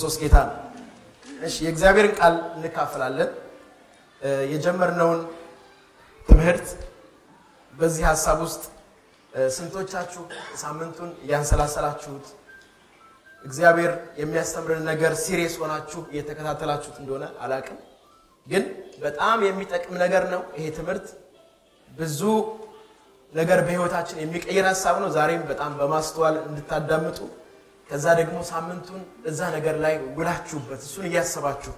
ክርስቶስ ጌታ ነው። እሺ የእግዚአብሔርን ቃል እንካፈላለን። የጀመርነውን ትምህርት በዚህ ሀሳብ ውስጥ ስንቶቻችሁ ሳምንቱን እያንሰላሰላችሁት እግዚአብሔር የሚያስተምርን ነገር ሲሪየስ ሆናችሁ እየተከታተላችሁት እንደሆነ አላቅም፣ ግን በጣም የሚጠቅም ነገር ነው ይሄ ትምህርት። ብዙ ነገር በህይወታችን የሚቀይር ሀሳብ ነው። ዛሬም በጣም በማስተዋል እንድታዳምጡ ከዛ ደግሞ ሳምንቱን እዛ ነገር ላይ ውላችሁበት እሱን እያሰባችሁ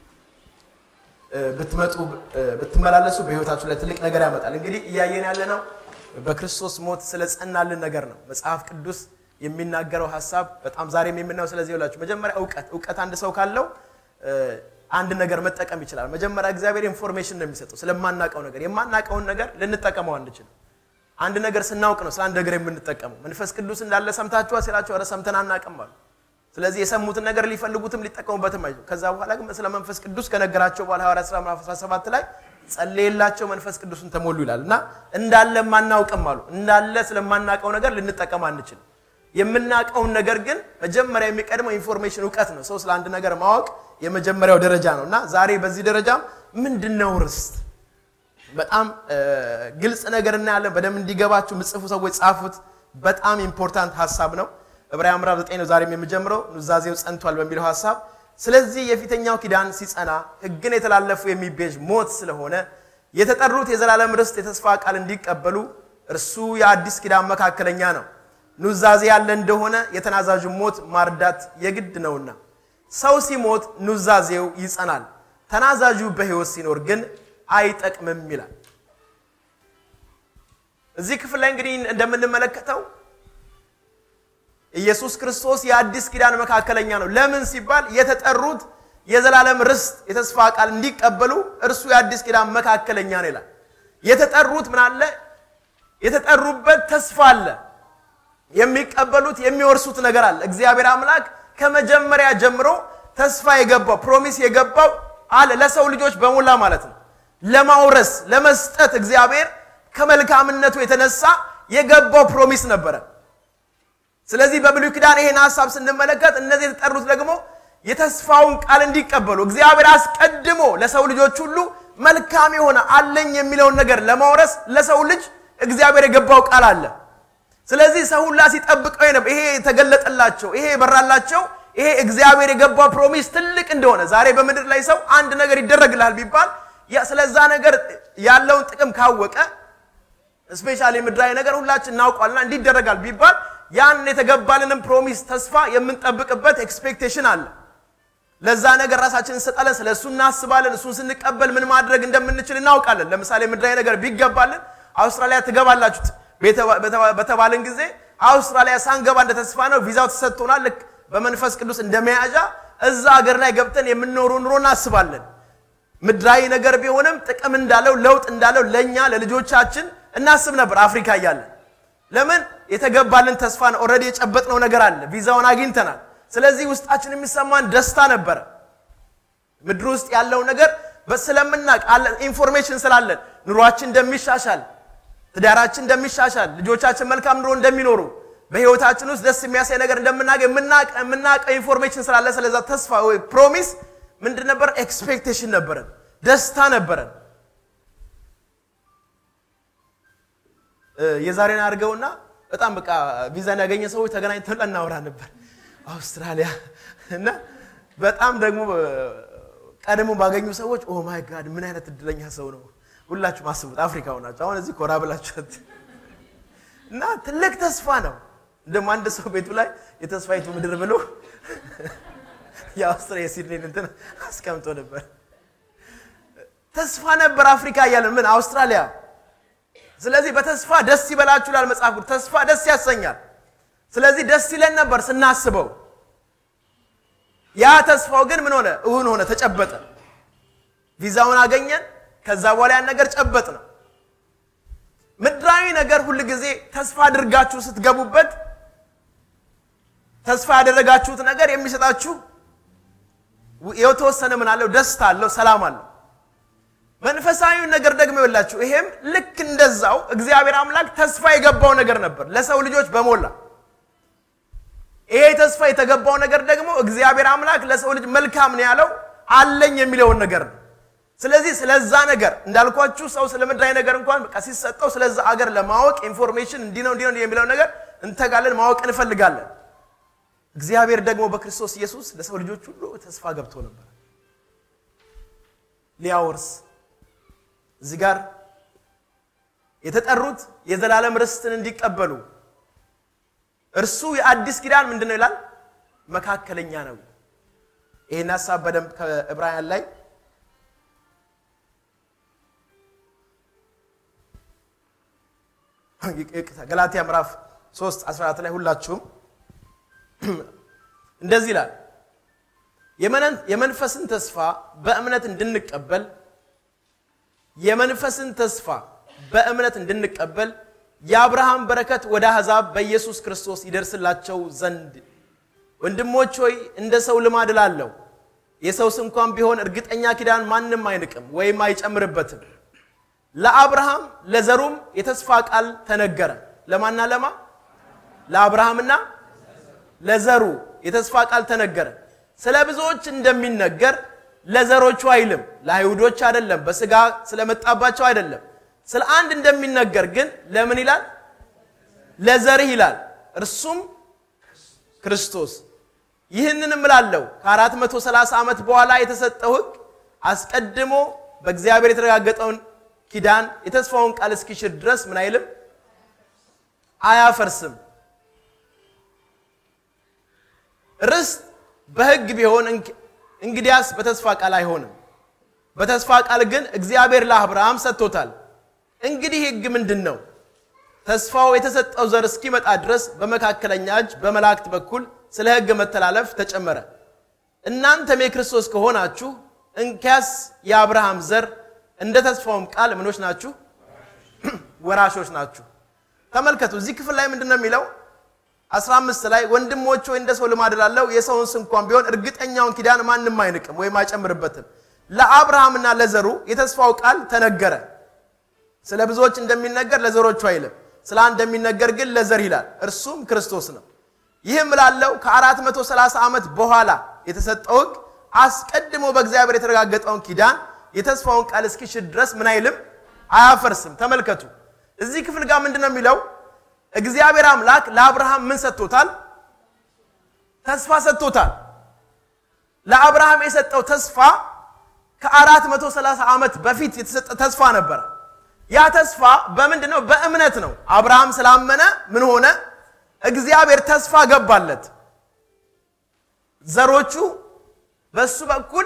ብትመጡ ብትመላለሱ በህይወታችሁ ላይ ትልቅ ነገር ያመጣል። እንግዲህ እያየን ያለ ነው በክርስቶስ ሞት ስለ ጸናልን ነገር ነው መጽሐፍ ቅዱስ የሚናገረው ሀሳብ በጣም ዛሬም የምናየው ስለዚህ ይላችሁ። መጀመሪያ እውቀት እውቀት አንድ ሰው ካለው አንድ ነገር መጠቀም ይችላል። መጀመሪያ እግዚአብሔር ኢንፎርሜሽን ነው የሚሰጠው ስለማናውቀው ነገር። የማናውቀውን ነገር ልንጠቀመው አንችልም። አንድ ነገር ስናውቅ ነው ስለ አንድ ነገር የምንጠቀመው። መንፈስ ቅዱስ እንዳለ ሰምታችኋል ሲላቸው ኧረ ሰምተን አናውቅም አሉ። ስለዚህ የሰሙትን ነገር ሊፈልጉትም ሊጠቀሙበትም አይችሉም። ከዛ በኋላ ግን ስለ መንፈስ ቅዱስ ከነገራቸው በኋላ ሐዋርያት ሥራ ምዕራፍ 17 ላይ ጸለየላቸው መንፈስ ቅዱስን ተሞሉ ይላል እና እንዳለ ማናውቅም አሉ። እንዳለ ስለማናውቀው ነገር ልንጠቀም አንችልም። የምናውቀውን ነገር ግን መጀመሪያ የሚቀድመው ኢንፎርሜሽን እውቀት ነው። ሰው ስለ አንድ ነገር ማወቅ የመጀመሪያው ደረጃ ነው እና ዛሬ በዚህ ደረጃም ምንድን ነው ርስት በጣም ግልጽ ነገር እናያለን። በደንብ እንዲገባችሁ ምጽፉ ሰዎች ጻፉት። በጣም ኢምፖርታንት ሀሳብ ነው። ዕብራውያን ምዕራፍ 9 ነው ዛሬም የምጀምረው ኑዛዜው ጸንቷል በሚለው ሀሳብ። ስለዚህ የፊተኛው ኪዳን ሲጸና ሕግን የተላለፉ የሚቤዥ ሞት ስለሆነ የተጠሩት የዘላለም ርስት የተስፋ ቃል እንዲቀበሉ እርሱ የአዲስ ኪዳን መካከለኛ ነው። ኑዛዜ ያለ እንደሆነ የተናዛዡ ሞት ማርዳት የግድ ነውና ሰው ሲሞት ኑዛዜው ይጸናል። ተናዛዡ በሕይወት ሲኖር ግን አይጠቅምም ይላል። እዚህ ክፍል ላይ እንግዲህ እንደምንመለከተው ኢየሱስ ክርስቶስ የአዲስ ኪዳን መካከለኛ ነው። ለምን ሲባል የተጠሩት የዘላለም ርስት የተስፋ ቃል እንዲቀበሉ እርሱ የአዲስ ኪዳን መካከለኛ ነው ይላል። የተጠሩት ምን አለ? የተጠሩበት ተስፋ አለ። የሚቀበሉት የሚወርሱት ነገር አለ። እግዚአብሔር አምላክ ከመጀመሪያ ጀምሮ ተስፋ የገባው ፕሮሚስ የገባው አለ ለሰው ልጆች በሞላ ማለት ነው ለማውረስ ለመስጠት እግዚአብሔር ከመልካምነቱ የተነሳ የገባው ፕሮሚስ ነበረ። ስለዚህ በብሉይ ኪዳን ይሄን ሀሳብ ስንመለከት እነዚህ የተጠሩት ደግሞ የተስፋውን ቃል እንዲቀበሉ እግዚአብሔር አስቀድሞ ለሰው ልጆች ሁሉ መልካም የሆነ አለኝ የሚለውን ነገር ለማውረስ ለሰው ልጅ እግዚአብሔር የገባው ቃል አለ። ስለዚህ ሰው ሁላ ሲጠብቀው ነበር። ይሄ የተገለጠላቸው ይሄ የበራላቸው ይሄ እግዚአብሔር የገባው ፕሮሚስ ትልቅ እንደሆነ ዛሬ በምድር ላይ ሰው አንድ ነገር ይደረግልሃል ቢባል ስለዛ ነገር ያለውን ጥቅም ካወቀ ስፔሻሊ ምድራዊ ነገር ሁላችን እናውቋልና እንዲደረጋል ቢባል ያን የተገባልንም ፕሮሚስ ተስፋ የምንጠብቅበት ኤክስፔክቴሽን አለ። ለዛ ነገር ራሳችን እንሰጣለን፣ ስለ እሱ እናስባለን። እሱን ስንቀበል ምን ማድረግ እንደምንችል እናውቃለን። ለምሳሌ ምድራዊ ነገር ቢገባልን አውስትራሊያ ትገባላችሁ በተባልን ጊዜ አውስትራሊያ ሳንገባ እንደ ተስፋ ነው ቪዛው ተሰጥቶናል። ልክ በመንፈስ ቅዱስ እንደመያዣ እዛ ሀገር ላይ ገብተን የምንኖሩ ኑሮ እናስባለን። ምድራዊ ነገር ቢሆንም ጥቅም እንዳለው ለውጥ እንዳለው ለእኛ ለልጆቻችን እናስብ ነበር አፍሪካ እያለን። ለምን የተገባልን ተስፋን ኦልሬዲ የጨበጥነው ነገር አለ፣ ቪዛውን አግኝተናል። ስለዚህ ውስጣችን የሚሰማን ደስታ ነበረ። ምድር ውስጥ ያለው ነገር ስለምናቅ ኢንፎርሜሽን ስላለን ኑሯችን እንደሚሻሻል፣ ትዳራችን እንደሚሻሻል፣ ልጆቻችን መልካም ኑሮ እንደሚኖሩ፣ በህይወታችን ውስጥ ደስ የሚያሳይ ነገር እንደምናገኝ የምናውቀው ኢንፎርሜሽን ስላለ ስለዛ ተስፋ ወይ ፕሮሚስ ምንድን ነበር? ኤክስፔክቴሽን ነበረን፣ ደስታ ነበረን። የዛሬን አድርገውና በጣም በቃ ቪዛን ያገኘ ሰዎች ተገናኝተን እናወራ ነበር አውስትራሊያ እና በጣም ደግሞ ቀድሞ ባገኙ ሰዎች ኦ ማይ ጋድ ምን አይነት እድለኛ ሰው ነው። ሁላችሁም አስቡት፣ አፍሪካ ሆናችሁ አሁን እዚህ ኮራ ብላችሁት እና ትልቅ ተስፋ ነው። እንደውም አንድ ሰው ቤቱ ላይ የተስፋይቱ ምድር ብሎ የአውስትራሊያ ሲድኒን እንትን አስቀምጦ ነበር። ተስፋ ነበር አፍሪካ እያለን ምን አውስትራሊያ። ስለዚህ በተስፋ ደስ ይበላችሁ ይላል መጽሐፍ ቅዱስ። ተስፋ ደስ ያሰኛል። ስለዚህ ደስ ይለን ነበር ስናስበው። ያ ተስፋው ግን ምን ሆነ? እውን ሆነ፣ ተጨበጠ። ቪዛውን አገኘን። ከዛ በኋላ ያን ነገር ጨበጥ ነው። ምድራዊ ነገር ሁል ጊዜ ተስፋ አድርጋችሁ ስትገቡበት ተስፋ ያደረጋችሁት ነገር የሚሰጣችሁ የተወሰነ ምን አለው? ደስታ አለው፣ ሰላም አለው። መንፈሳዊ ነገር ደግሞ ይወላችሁ። ይሄም ልክ እንደዛው እግዚአብሔር አምላክ ተስፋ የገባው ነገር ነበር ለሰው ልጆች በሞላ ይሄ ተስፋ የተገባው ነገር ደግሞ እግዚአብሔር አምላክ ለሰው ልጅ መልካም ነው ያለው አለኝ የሚለውን ነገር ነው። ስለዚህ ስለዛ ነገር እንዳልኳችሁ ሰው ስለ ምድራዊ ነገር እንኳን በቃ ሲሰጠው ስለዛ አገር ለማወቅ ኢንፎርሜሽን እንዲህ ነው እንዲህ ነው የሚለው ነገር እንተጋለን፣ ማወቅ እንፈልጋለን። እግዚአብሔር ደግሞ በክርስቶስ ኢየሱስ ለሰው ልጆች ሁሉ ተስፋ ገብቶ ነበር ሊያወርስ እዚህ ጋር የተጠሩት የዘላለም ርስትን እንዲቀበሉ እርሱ የአዲስ ኪዳን ምንድን ነው ይላል? መካከለኛ ነው። ይህን ሀሳብ በደንብ ከዕብራውያን ላይ ገላትያ ምዕራፍ 3 14 ላይ ሁላችሁም እንደዚህ ይላል የመንፈስን ተስፋ በእምነት እንድንቀበል የመንፈስን ተስፋ በእምነት እንድንቀበል የአብርሃም በረከት ወደ አሕዛብ በኢየሱስ ክርስቶስ ይደርስላቸው ዘንድ ወንድሞች ሆይ እንደ ሰው ልማድ እላለሁ የሰውስ እንኳን ቢሆን እርግጠኛ ኪዳን ማንም አይንቅም ወይም አይጨምርበትም ለአብርሃም ለዘሩም የተስፋ ቃል ተነገረ ለማና ለማ ለአብርሃምና ለዘሩ የተስፋ ቃል ተነገረ ስለ ብዙዎች እንደሚነገር ለዘሮቹ አይልም ለአይሁዶች አይደለም በስጋ ስለመጣባቸው አይደለም ስለ አንድ እንደሚነገር ግን ለምን ይላል ለዘርህ ይላል እርሱም ክርስቶስ ይህንን እምላለሁ ከአራት መቶ ሰላሳ ዓመት በኋላ የተሰጠው ህግ አስቀድሞ በእግዚአብሔር የተረጋገጠውን ኪዳን የተስፋውን ቃል እስኪሽር ድረስ ምን አይልም አያፈርስም ርስት በህግ ቢሆን እንግዲያስ በተስፋ ቃል አይሆንም በተስፋ ቃል ግን እግዚአብሔር ለአብርሃም ሰጥቶታል እንግዲህ ህግ ምንድን ነው ተስፋው የተሰጠው ዘር እስኪመጣ ድረስ በመካከለኛ እጅ በመላእክት በኩል ስለ ህግ መተላለፍ ተጨመረ እናንተም የክርስቶስ ከሆናችሁ እንኪያስ የአብርሃም ዘር እንደ ተስፋውም ቃል ምኖች ናችሁ ወራሾች ናችሁ ተመልከቱ እዚህ ክፍል ላይ ምንድን ነው የሚለው 15 ላይ ወንድሞች ወይ እንደ ሰው ልማድ ላለው የሰውን እንኳን ቢሆን እርግጠኛውን ኪዳን ማንም አይንቅም ወይም አይጨምርበትም ለአብርሃምና ለዘሩ የተስፋው ቃል ተነገረ ስለ ብዙዎች እንደሚነገር ለዘሮቹ አይልም ስለ አንድ እንደሚነገር ግን ለዘር ይላል እርሱም ክርስቶስ ነው ይህም ላለው ከ430 ዓመት በኋላ የተሰጠው ህግ አስቀድሞ በእግዚአብሔር የተረጋገጠውን ኪዳን የተስፋውን ቃል እስኪሽር ድረስ ምን አይልም አያፈርስም ተመልከቱ እዚህ ክፍል ጋር ምንድን ነው የሚለው እግዚአብሔር አምላክ ለአብርሃም ምን ሰጥቶታል ተስፋ ሰጥቶታል ለአብርሃም የሰጠው ተስፋ ከ430 ዓመት በፊት የተሰጠ ተስፋ ነበረ ያ ተስፋ በምንድን ነው በእምነት ነው አብርሃም ስላመነ ምን ሆነ እግዚአብሔር ተስፋ ገባለት ዘሮቹ በሱ በኩል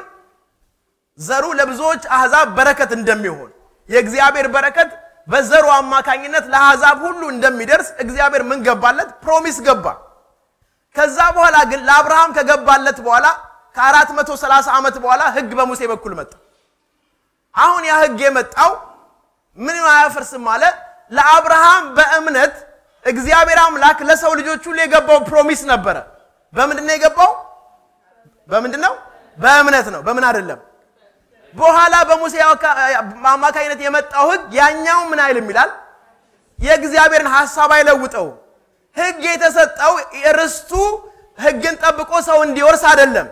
ዘሩ ለብዙዎች አሕዛብ በረከት እንደሚሆን የእግዚአብሔር በረከት በዘሩ አማካኝነት ለአሕዛብ ሁሉ እንደሚደርስ እግዚአብሔር ምን ገባለት ፕሮሚስ ገባ ከዛ በኋላ ግን ለአብርሃም ከገባለት በኋላ ከ430 ዓመት በኋላ ህግ በሙሴ በኩል መጣ አሁን ያ ህግ የመጣው ምን አያፈርስም አለ ለአብርሃም በእምነት እግዚአብሔር አምላክ ለሰው ልጆች ሁሉ የገባው ፕሮሚስ ነበረ በምንድን ነው የገባው በምንድን ነው በእምነት ነው በምን አይደለም በኋላ በሙሴ አማካኝነት የመጣው ህግ ያኛው ምን አይልም ይላል የእግዚአብሔርን ሀሳብ አይለውጠው ህግ የተሰጠው ርስቱ ህግን ጠብቆ ሰው እንዲወርስ አይደለም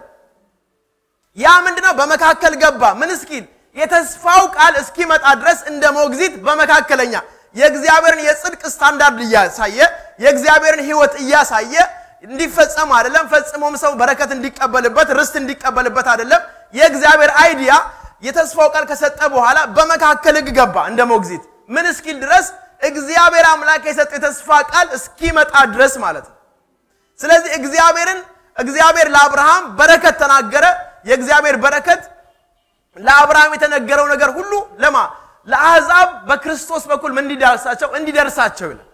ያ ምንድነው በመካከል ገባ ምን እስኪል የተስፋው ቃል እስኪመጣ ድረስ እንደ ሞግዚት በመካከለኛ የእግዚአብሔርን የጽድቅ ስታንዳርድ እያሳየ የእግዚአብሔርን ህይወት እያሳየ እንዲፈጸም አይደለም ፈጽሞም ሰው በረከት እንዲቀበልበት ርስት እንዲቀበልበት አይደለም የእግዚአብሔር አይዲያ የተስፋው ቃል ከሰጠ በኋላ በመካከል ህግ ገባ እንደ ሞግዚት ምን እስኪል ድረስ እግዚአብሔር አምላክ የሰጠው የተስፋ ቃል እስኪመጣ ድረስ ማለት ነው ስለዚህ እግዚአብሔርን እግዚአብሔር ለአብርሃም በረከት ተናገረ የእግዚአብሔር በረከት ለአብርሃም የተነገረው ነገር ሁሉ ለማ ለአሕዛብ በክርስቶስ በኩል ምን እንዲደርሳቸው እንዲደርሳቸው ይላል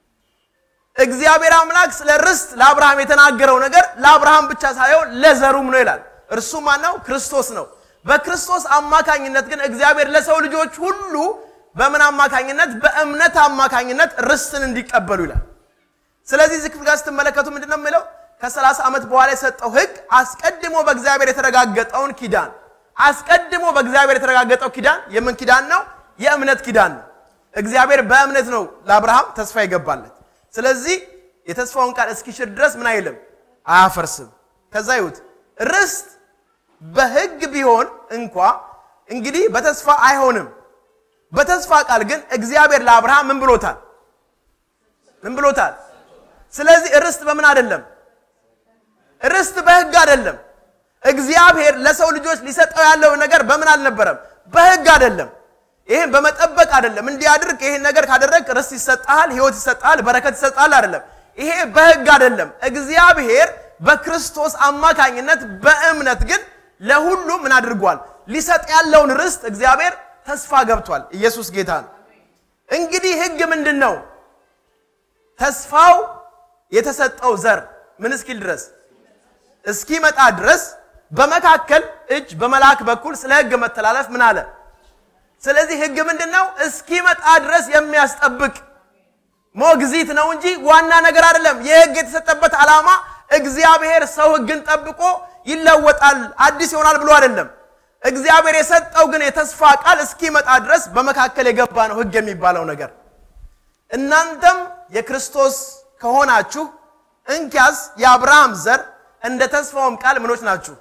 እግዚአብሔር አምላክ ስለ ርስት ለአብርሃም የተናገረው ነገር ለአብርሃም ብቻ ሳይሆን ለዘሩም ነው ይላል እርሱ ማን ነው ክርስቶስ ነው በክርስቶስ አማካኝነት ግን እግዚአብሔር ለሰው ልጆች ሁሉ በምን አማካኝነት በእምነት አማካኝነት ርስትን እንዲቀበሉ ይላል ስለዚህ እዚህ ክፍል ጋር ስትመለከቱ ምንድን ነው የሚለው ከ30 ዓመት በኋላ የሰጠው ህግ አስቀድሞ በእግዚአብሔር የተረጋገጠውን ኪዳን አስቀድሞ በእግዚአብሔር የተረጋገጠው ኪዳን የምን ኪዳን ነው የእምነት ኪዳን ነው እግዚአብሔር በእምነት ነው ለአብርሃም ተስፋ ይገባለት ስለዚህ የተስፋውን ቃል እስኪሽር ድረስ ምን አይልም አያፈርስም። ከዛ ይሁት ርስት በሕግ ቢሆን እንኳ እንግዲህ በተስፋ አይሆንም። በተስፋ ቃል ግን እግዚአብሔር ለአብርሃም ምን ብሎታል? ምን ብሎታል? ስለዚህ ርስት በምን አይደለም? ርስት በሕግ አይደለም። እግዚአብሔር ለሰው ልጆች ሊሰጠው ያለው ነገር በምን አልነበረም? በሕግ አይደለም። ይሄን በመጠበቅ አይደለም። እንዲያድርግ ይሄን ነገር ካደረግ ርስት ይሰጣል፣ ሕይወት ይሰጣል፣ በረከት ይሰጣል አይደለም። ይሄ በሕግ አይደለም። እግዚአብሔር በክርስቶስ አማካኝነት በእምነት ግን ለሁሉ ምን አድርጓል? ሊሰጥ ያለውን ርስት እግዚአብሔር ተስፋ ገብቷል። ኢየሱስ ጌታ ነው። እንግዲህ ሕግ ምንድን ነው? ተስፋው የተሰጠው ዘር ምን እስኪል ድረስ እስኪመጣ ድረስ በመካከል እጅ በመልአክ በኩል ስለ ሕግ መተላለፍ ምን አለ? ስለዚህ ሕግ ምንድን ነው? እስኪመጣ ድረስ የሚያስጠብቅ ሞግዚት ነው እንጂ ዋና ነገር አይደለም። የሕግ የተሰጠበት ዓላማ እግዚአብሔር ሰው ሕግን ጠብቆ ይለወጣል አዲስ ይሆናል ብሎ አይደለም። እግዚአብሔር የሰጠው ግን የተስፋ ቃል እስኪመጣ ድረስ በመካከል የገባ ነው ሕግ የሚባለው ነገር። እናንተም የክርስቶስ ከሆናችሁ እንኪያስ የአብርሃም ዘር እንደ ተስፋውም ቃል ምኖች ናችሁ።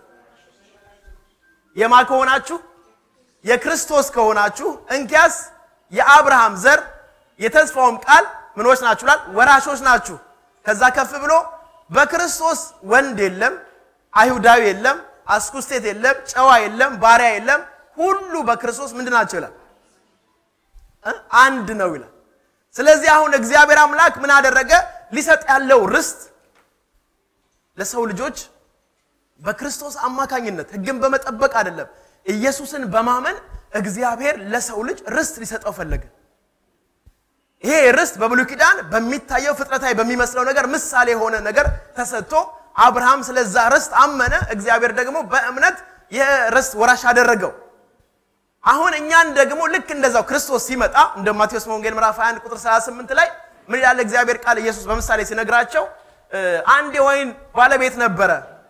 የማ ከሆናችሁ የክርስቶስ ከሆናችሁ እንኪያስ የአብርሃም ዘር የተስፋውም ቃል ምኖች ናችሁ ላል ወራሾች ናችሁ። ከዛ ከፍ ብሎ በክርስቶስ ወንድ የለም፣ አይሁዳዊ የለም፣ አስኩስቴት የለም፣ ጨዋ የለም፣ ባሪያ የለም፣ ሁሉ በክርስቶስ ምንድን ናቸው ይላል እ አንድ ነው ይላል። ስለዚህ አሁን እግዚአብሔር አምላክ ምን አደረገ? ሊሰጥ ያለው ርስት ለሰው ልጆች በክርስቶስ አማካኝነት ሕግን በመጠበቅ አይደለም፣ ኢየሱስን በማመን እግዚአብሔር ለሰው ልጅ ርስት ሊሰጠው ፈለገ። ይሄ ርስት በብሉይ ኪዳን በሚታየው ፍጥረታዊ በሚመስለው ነገር ምሳሌ የሆነ ነገር ተሰጥቶ አብርሃም ስለዛ ርስት አመነ። እግዚአብሔር ደግሞ በእምነት የርስት ወራሽ አደረገው። አሁን እኛን ደግሞ ልክ እንደዛው ክርስቶስ ሲመጣ እንደ ማቴዎስ ወንጌል ምዕራፍ 21 ቁጥር 38 ላይ ምን ይላል እግዚአብሔር ቃል ኢየሱስ በምሳሌ ሲነግራቸው አንድ የወይን ባለቤት ነበረ፣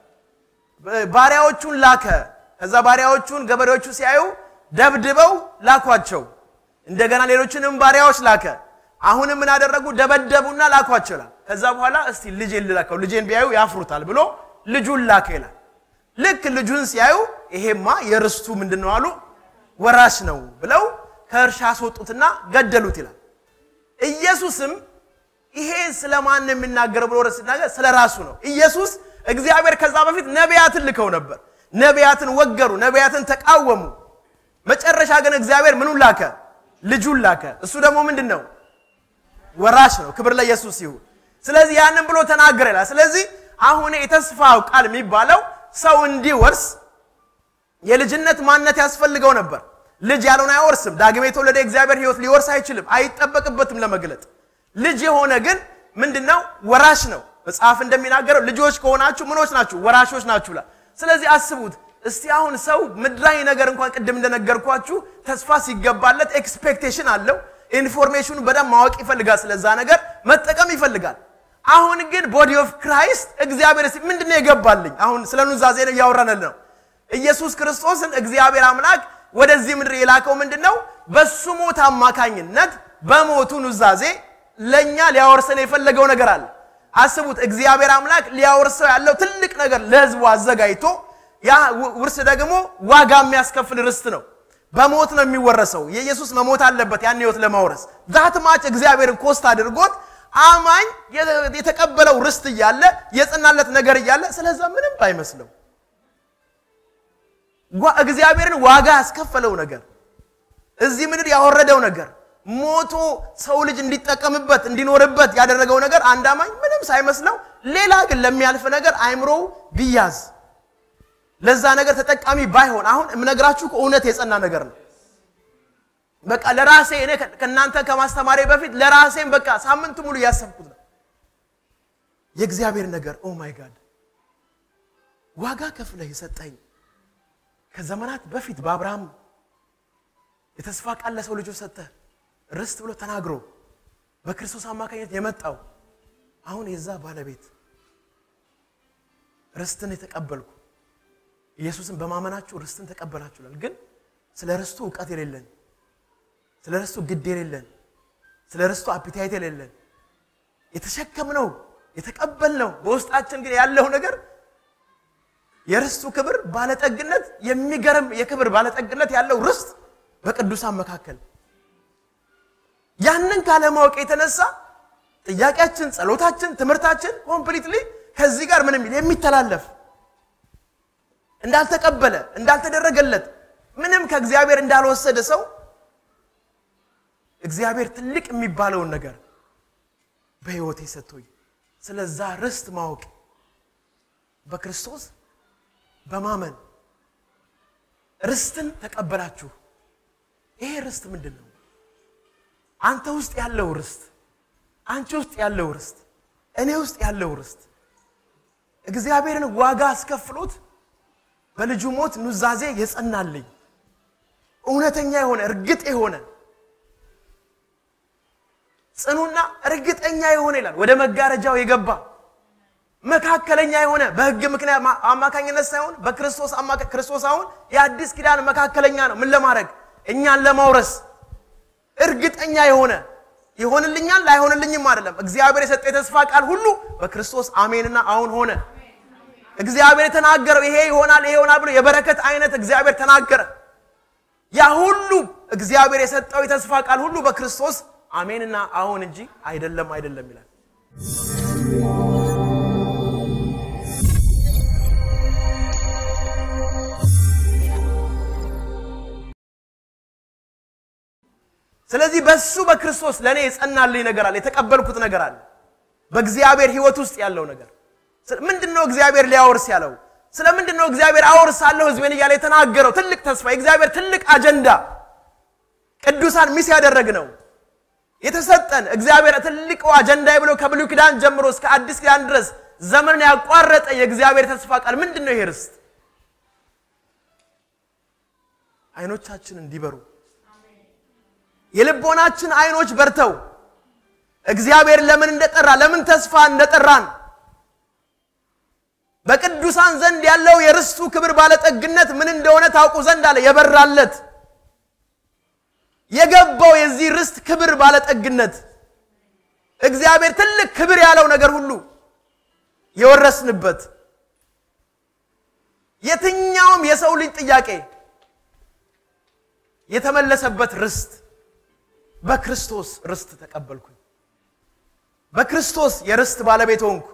ባሪያዎቹን ላከ። ከዛ ባሪያዎቹን ገበሬዎቹ ሲያዩ ደብድበው ላኳቸው። እንደገና ሌሎችንም ባሪያዎች ላከ። አሁንም ምን አደረጉ? ደበደቡና ላኳቸው ይላል። ከዛ በኋላ እስቲ ልጄን ልላከው፣ ልጄን ቢያዩ ያፍሩታል ብሎ ልጁን ላከ ይላል። ልክ ልጁን ሲያዩ ይሄማ የርስቱ ምንድን ነው አሉ ወራሽ ነው ብለው ከእርሻ አስወጡትና ገደሉት ይላል። ኢየሱስም ይሄ ስለማን ነው የሚናገረው ብሎ ወረስ ሲናገር ስለ ራሱ ነው። ኢየሱስ እግዚአብሔር ከዛ በፊት ነቢያትን ልከው ነበር። ነቢያትን ወገሩ፣ ነቢያትን ተቃወሙ። መጨረሻ ግን እግዚአብሔር ምኑን ላከ? ልጁን ላከ። እሱ ደግሞ ምንድን ነው? ወራሽ ነው። ክብር ለኢየሱስ ይሁን። ስለዚህ ያንን ብሎ ተናገረ ይላል። ስለዚህ አሁን የተስፋው ቃል የሚባለው ሰው እንዲወርስ የልጅነት ማንነት ያስፈልገው ነበር። ልጅ ያልሆነ አይወርስም። ዳግም የተወለደ እግዚአብሔር ሕይወት ሊወርስ አይችልም፣ አይጠበቅበትም ለመግለጥ። ልጅ የሆነ ግን ምንድነው? ወራሽ ነው። መጽሐፍ እንደሚናገረው ልጆች ከሆናችሁ ምኖች ናችሁ? ወራሾች ናችሁ ይላል። ስለዚህ አስቡት እስቲ አሁን ሰው ምድራዊ ነገር እንኳን ቅድም እንደነገርኳችሁ ተስፋ ሲገባለት ኤክስፔክቴሽን አለው። ኢንፎርሜሽኑ በደንብ ማወቅ ይፈልጋል። ስለዛ ነገር መጠቀም ይፈልጋል። አሁን ግን ቦዲ ኦፍ ክራይስት እግዚአብሔር እስቲ ምንድነው የገባልኝ? አሁን ስለ ኑዛዜ ነው እያወራን ነው። ኢየሱስ ክርስቶስን እግዚአብሔር አምላክ ወደዚህ ምድር የላከው ምንድን ነው? በሱ ሞት አማካኝነት በሞቱ ኑዛዜ ለእኛ ሊያወርሰን የፈለገው ነገር አለ። አስቡት፣ እግዚአብሔር አምላክ ሊያወርሰው ያለው ትልቅ ነገር ለሕዝቡ አዘጋጅቶ ያ ውርስ ደግሞ ዋጋ የሚያስከፍል ርስት ነው። በሞት ነው የሚወረሰው። የኢየሱስ መሞት አለበት ያን ሕይወት ለማውረስ ዛት ማች እግዚአብሔርን ኮስት አድርጎት አማኝ የተቀበለው ርስት እያለ የጽናለት ነገር እያለ ስለዛ ምንም አይመስለው እግዚአብሔርን ዋጋ ያስከፈለው ነገር እዚህ ምድር ያወረደው ነገር ሞቶ ሰው ልጅ እንዲጠቀምበት እንዲኖርበት ያደረገው ነገር አንድ አማኝ ምንም ሳይመስለው፣ ሌላ ግን ለሚያልፍ ነገር አይምሮው ቢያዝ ለዛ ነገር ተጠቃሚ ባይሆን፣ አሁን የምነግራችሁ እውነት የጸና ነገር ነው። በቃ ለራሴ እኔ ከእናንተ ከማስተማሪ በፊት ለራሴም በቃ ሳምንቱ ሙሉ እያሰብኩት ነው። የእግዚአብሔር ነገር ኦ ማይ ጋድ ዋጋ ከፍለህ የሰጠኝ ከዘመናት በፊት በአብርሃም የተስፋ ቃል ለሰው ልጆች ሰጠህ ርስት ብሎ ተናግሮ በክርስቶስ አማካኝነት የመጣው አሁን የዛ ባለቤት ርስትን የተቀበልኩ ኢየሱስን በማመናችሁ ርስትን ተቀበላችሁላል። ግን ስለ ርስቱ እውቀት የሌለን፣ ስለ ርስቱ ግድ የሌለን፣ ስለ ርስቱ አፒታይት የሌለን የተሸከምነው የተቀበልነው በውስጣችን ግን ያለው ነገር የርስቱ ክብር ባለጠግነት የሚገርም የክብር ባለጠግነት ያለው ርስት በቅዱሳን መካከል ያንን ካለማወቅ የተነሳ ጥያቄያችን፣ ጸሎታችን፣ ትምህርታችን ኮምፕሊትሊ ከዚህ ጋር ምንም የሚተላለፍ እንዳልተቀበለ እንዳልተደረገለት ምንም ከእግዚአብሔር እንዳልወሰደ ሰው እግዚአብሔር ትልቅ የሚባለውን ነገር በሕይወቴ ሰጥቶኝ ስለዛ ርስት ማወቅ በክርስቶስ በማመን ርስትን ተቀበላችሁ። ይሄ ርስት ምንድን ነው? አንተ ውስጥ ያለው ርስት፣ አንቺ ውስጥ ያለው ርስት፣ እኔ ውስጥ ያለው ርስት እግዚአብሔርን ዋጋ አስከፍሎት በልጁ ሞት ኑዛዜ የጸናልኝ እውነተኛ የሆነ እርግጥ የሆነ ጽኑና እርግጠኛ የሆነ ይላል። ወደ መጋረጃው የገባ መካከለኛ የሆነ በሕግ ምክንያት አማካኝነት ሳይሆን በክርስቶስ አማካ ክርስቶስ አሁን የአዲስ ኪዳን መካከለኛ ነው። ምን ለማድረግ እኛን ለማውረስ እርግጠኛ የሆነ ይሆንልኛል ላይሆንልኝም አይደለም። እግዚአብሔር የሰጠ የተስፋ ቃል ሁሉ በክርስቶስ አሜንና አሁን ሆነ። እግዚአብሔር የተናገረው ይሄ ይሆናል ይሄ ይሆናል ብሎ የበረከት አይነት እግዚአብሔር ተናገረ። ያ ሁሉ እግዚአብሔር የሰጠው የተስፋ ቃል ሁሉ በክርስቶስ አሜንና አሁን እንጂ አይደለም አይደለም ይላል። ስለዚህ በሱ በክርስቶስ ለእኔ የጸናልኝ ነገር አለ፣ የተቀበልኩት ነገር አለ። በእግዚአብሔር ሕይወት ውስጥ ያለው ነገር ምንድን ነው? እግዚአብሔር ሊያወርስ ያለው ስለ ምንድን ነው? እግዚአብሔር አወርሳለሁ ሕዝቤን እያለ የተናገረው ትልቅ ተስፋ፣ የእግዚአብሔር ትልቅ አጀንዳ ቅዱሳን ሚስ ያደረግ ነው የተሰጠን እግዚአብሔር ትልቁ አጀንዳ ብሎ ከብሉይ ኪዳን ጀምሮ እስከ አዲስ ኪዳን ድረስ ዘመንን ያቋረጠ የእግዚአብሔር ተስፋ ቃል ምንድን ነው? ይሄ ርስት አይኖቻችን እንዲበሩ የልቦናችን አይኖች በርተው እግዚአብሔር ለምን እንደጠራ ለምን ተስፋ እንደጠራን በቅዱሳን ዘንድ ያለው የርስቱ ክብር ባለጠግነት ምን እንደሆነ ታውቁ ዘንድ አለ የበራለት የገባው የዚህ ርስት ክብር ባለጠግነት እግዚአብሔር ትልቅ ክብር ያለው ነገር ሁሉ የወረስንበት የትኛውም የሰው ልጅ ጥያቄ የተመለሰበት ርስት በክርስቶስ ርስት ተቀበልኩኝ። በክርስቶስ የርስት ባለቤት ሆንኩ።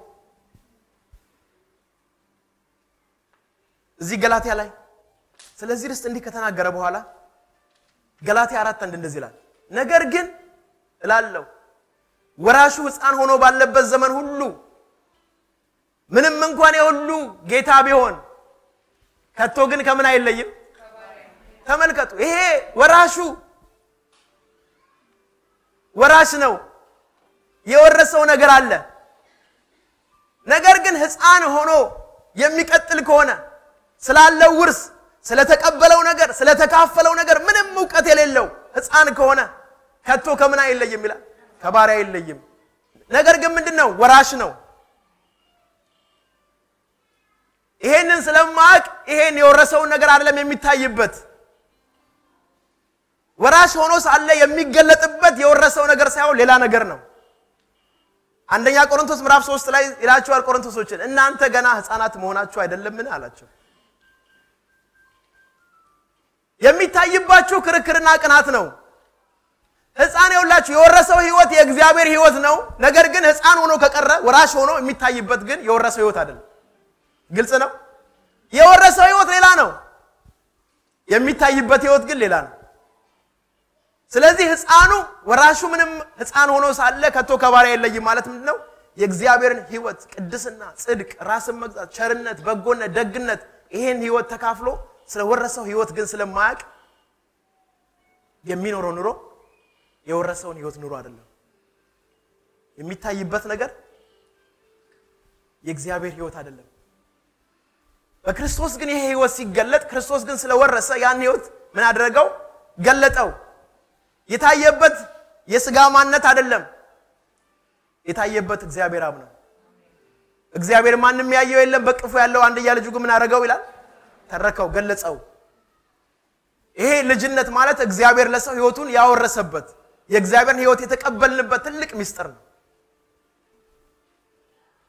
እዚህ ገላትያ ላይ ስለዚህ ርስት እንዲህ ከተናገረ በኋላ ገላትያ አራት አንድ እንደዚህ ይላል፣ ነገር ግን እላለሁ ወራሹ ሕፃን ሆኖ ባለበት ዘመን ሁሉ ምንም እንኳን የሁሉ ጌታ ቢሆን ከቶ ግን ከምን አይለይም። ተመልከቱ፣ ይሄ ወራሹ ወራሽ ነው። የወረሰው ነገር አለ። ነገር ግን ሕፃን ሆኖ የሚቀጥል ከሆነ ስላለው ውርስ ስለተቀበለው ነገር ስለተካፈለው ነገር ምንም እውቀት የሌለው ሕፃን ከሆነ ከቶ ከምን አይለይም ይላል፣ ከባሪያ አይለይም። ነገር ግን ምንድን ነው? ወራሽ ነው። ይሄንን ስለማያውቅ ይሄን የወረሰውን ነገር አይደለም የሚታይበት ወራሽ ሆኖ ሳለ የሚገለጥበት የወረሰው ነገር ሳይሆን ሌላ ነገር ነው። አንደኛ ቆሮንቶስ ምዕራፍ ሶስት ላይ ይላቸዋል ቆሮንቶሶችን እናንተ ገና ሕፃናት መሆናችሁ አይደለምን አላቸው። የሚታይባችሁ ክርክርና ቅናት ነው። ሕፃን የውላችሁ የወረሰው ህይወት የእግዚአብሔር ህይወት ነው። ነገር ግን ሕፃን ሆኖ ከቀረ ወራሽ ሆኖ የሚታይበት ግን የወረሰው ህይወት አይደለም። ግልጽ ነው። የወረሰው ህይወት ሌላ ነው። የሚታይበት ህይወት ግን ሌላ ነው። ስለዚህ ህፃኑ ወራሹ ምንም ህፃን ሆኖ ሳለ ከቶ ከባሪያ የለይም ማለት ምንድን ነው? የእግዚአብሔርን ህይወት ቅድስና፣ ጽድቅ፣ ራስን መግዛት፣ ቸርነት፣ በጎነት፣ ደግነት ይሄን ህይወት ተካፍሎ ስለወረሰው ህይወት ግን ስለማያውቅ የሚኖረው ኑሮ የወረሰውን ህይወት ኑሮ አይደለም። የሚታይበት ነገር የእግዚአብሔር ህይወት አይደለም። በክርስቶስ ግን ይሄ ህይወት ሲገለጥ ክርስቶስ ግን ስለወረሰ ያን ህይወት ምን አደረገው? ገለጠው። የታየበት የስጋ ማንነት አይደለም። የታየበት እግዚአብሔር አብ ነው። እግዚአብሔር ማንም ያየው የለም፣ በቅፉ ያለው አንድያ ልጁ ግን ምን አደረገው ይላል? ተረከው፣ ገለጸው። ይሄ ልጅነት ማለት እግዚአብሔር ለሰው ህይወቱን ያወረሰበት የእግዚአብሔርን ህይወት የተቀበልንበት ትልቅ ምስጢር ነው።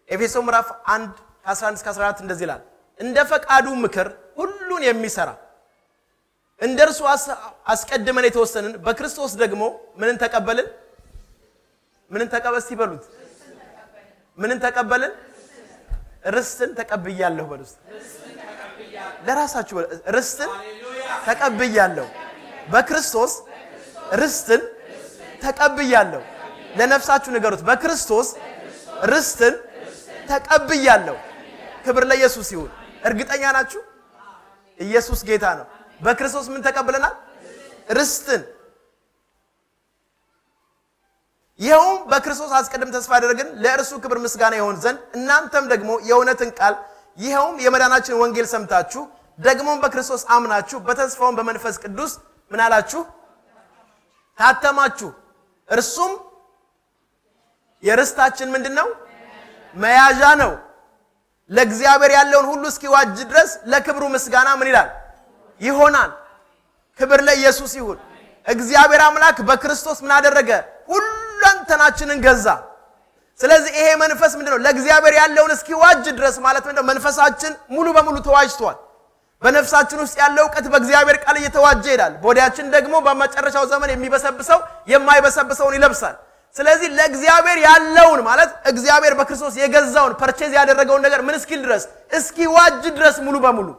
ኤፌሶ ምዕራፍ 1 ከ11 እስከ 14 እንደዚህ ይላል፣ እንደ ፈቃዱ ምክር ሁሉን የሚሰራ እንደ እርሱ አስቀድመን የተወሰንን በክርስቶስ ደግሞ ምንን ተቀበልን? ምንን ተቀበል እስቲ በሉት። ምንን ተቀበልን? ርስትን ተቀብያለሁ በሉ እስቲ። ለራሳችሁ ርስትን ተቀብያለሁ፣ በክርስቶስ ርስትን ተቀብያለሁ። ለነፍሳችሁ ንገሩት፣ በክርስቶስ ርስትን ተቀብያለሁ። ክብር ለኢየሱስ ይሁን። እርግጠኛ ናችሁ? ኢየሱስ ጌታ ነው። በክርስቶስ ምን ተቀብለናል? ርስትን። ይኸውም በክርስቶስ አስቀድም ተስፋ ያደረግን ለእርሱ ክብር ምስጋና ይሆን ዘንድ እናንተም ደግሞ የእውነትን ቃል ይኸውም የመዳናችን ወንጌል ሰምታችሁ ደግሞም በክርስቶስ አምናችሁ በተስፋውን በመንፈስ ቅዱስ ምን አላችሁ? ታተማችሁ። እርሱም የርስታችን ምንድን ነው? መያዣ ነው። ለእግዚአብሔር ያለውን ሁሉ እስኪዋጅ ድረስ ለክብሩ ምስጋና ምን ይላል ይሆናል። ክብር ለኢየሱስ ይሁን። እግዚአብሔር አምላክ በክርስቶስ ምን አደረገ? ሁለንተናችንን ገዛ። ስለዚህ ይሄ መንፈስ ምንድን ነው? ለእግዚአብሔር ያለውን እስኪዋጅ ድረስ ማለት ምንድን ነው? መንፈሳችን ሙሉ በሙሉ ተዋጅቷል። በነፍሳችን ውስጥ ያለው እውቀት በእግዚአብሔር ቃል እየተዋጀ ይሄዳል። በወዲያችን ደግሞ በመጨረሻው ዘመን የሚበሰብሰው የማይበሰብሰውን ይለብሳል። ስለዚህ ለእግዚአብሔር ያለውን ማለት እግዚአብሔር በክርስቶስ የገዛውን ፐርቼዝ ያደረገውን ነገር ምን እስኪል ድረስ እስኪዋጅ ድረስ ሙሉ በሙሉ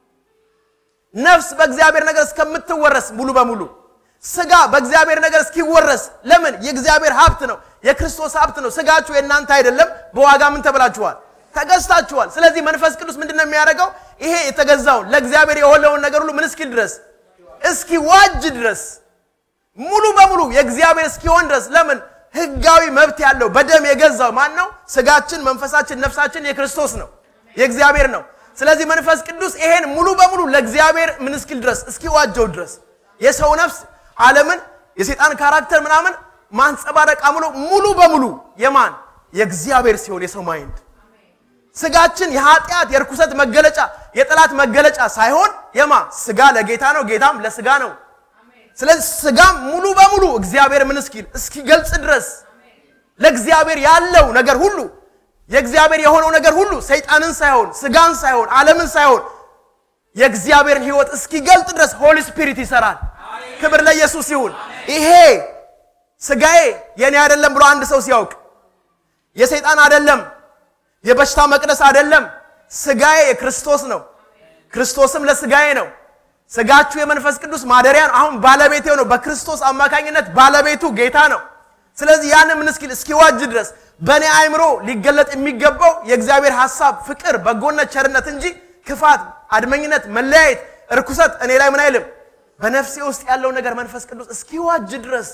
ነፍስ በእግዚአብሔር ነገር እስከምትወረስ ሙሉ በሙሉ ስጋ በእግዚአብሔር ነገር እስኪወረስ ለምን የእግዚአብሔር ሀብት ነው የክርስቶስ ሀብት ነው ስጋችሁ የእናንተ አይደለም በዋጋ ምን ተብላችኋል ተገዝታችኋል ስለዚህ መንፈስ ቅዱስ ምንድን ነው የሚያደርገው ይሄ የተገዛውን ለእግዚአብሔር የሆነውን ነገር ሁሉ ምን እስኪል ድረስ እስኪዋጅ ድረስ ሙሉ በሙሉ የእግዚአብሔር እስኪሆን ድረስ ለምን ህጋዊ መብት ያለው በደም የገዛው ማን ነው ስጋችን መንፈሳችን ነፍሳችን የክርስቶስ ነው የእግዚአብሔር ነው ስለዚህ መንፈስ ቅዱስ ይሄን ሙሉ በሙሉ ለእግዚአብሔር ምን እስኪል ድረስ እስኪዋጀው ድረስ የሰው ነፍስ ዓለምን የሰይጣን ካራክተር ምናምን ማንጸባረቅ አምሎ ሙሉ በሙሉ የማን የእግዚአብሔር ሲሆን የሰው ማይንድ ስጋችን የኃጢአት የርኩሰት መገለጫ የጠላት መገለጫ ሳይሆን የማ ስጋ ለጌታ ነው ጌታም ለስጋ ነው ስለዚህ ስጋም ሙሉ በሙሉ እግዚአብሔር ምን እስኪል እስኪገልጽ ድረስ ለእግዚአብሔር ያለው ነገር ሁሉ የእግዚአብሔር የሆነው ነገር ሁሉ ሰይጣንን ሳይሆን ስጋን ሳይሆን ዓለምን ሳይሆን የእግዚአብሔርን ህይወት እስኪገልጥ ድረስ ሆሊ ስፒሪት ይሰራል ክብር ለኢየሱስ ይሁን ይሄ ስጋዬ የኔ አይደለም ብሎ አንድ ሰው ሲያውቅ የሰይጣን አይደለም የበሽታ መቅደስ አይደለም ስጋዬ የክርስቶስ ነው ክርስቶስም ለስጋዬ ነው ስጋችሁ የመንፈስ ቅዱስ ማደሪያ ነው አሁን ባለቤቴ ነው በክርስቶስ አማካኝነት ባለቤቱ ጌታ ነው ስለዚህ ያንን ምን እስኪል እስኪዋጅ ድረስ በእኔ አእምሮ ሊገለጥ የሚገባው የእግዚአብሔር ሐሳብ ፍቅር በጎነት ቸርነት እንጂ ክፋት አድመኝነት መለያየት እርኩሰት እኔ ላይ ምን አይልም በነፍሴ ውስጥ ያለው ነገር መንፈስ ቅዱስ እስኪዋጅ ድረስ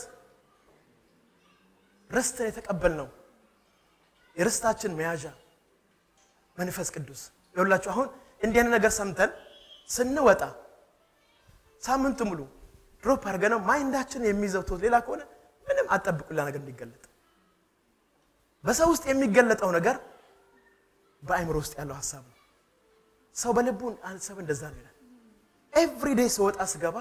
ርስትን የተቀበል ነው የርስታችን መያዣ መንፈስ ቅዱስ ይሁላችሁ አሁን እንዲህ ነገር ሰምተን ስንወጣ ሳምንት ሙሉ ድሮፕ አድርገነው ማይንዳችን የሚይዘው ቶት ሌላ ከሆነ ምንም አጠብቁላ ነገር እንዲገለጥ በሰው ውስጥ የሚገለጠው ነገር በአእምሮ ውስጥ ያለው ሀሳብ ነው ሰው በልቡ አሰብ እንደዛ ነው ይላል ኤቭሪ ዴይ ስወጣ ስገባ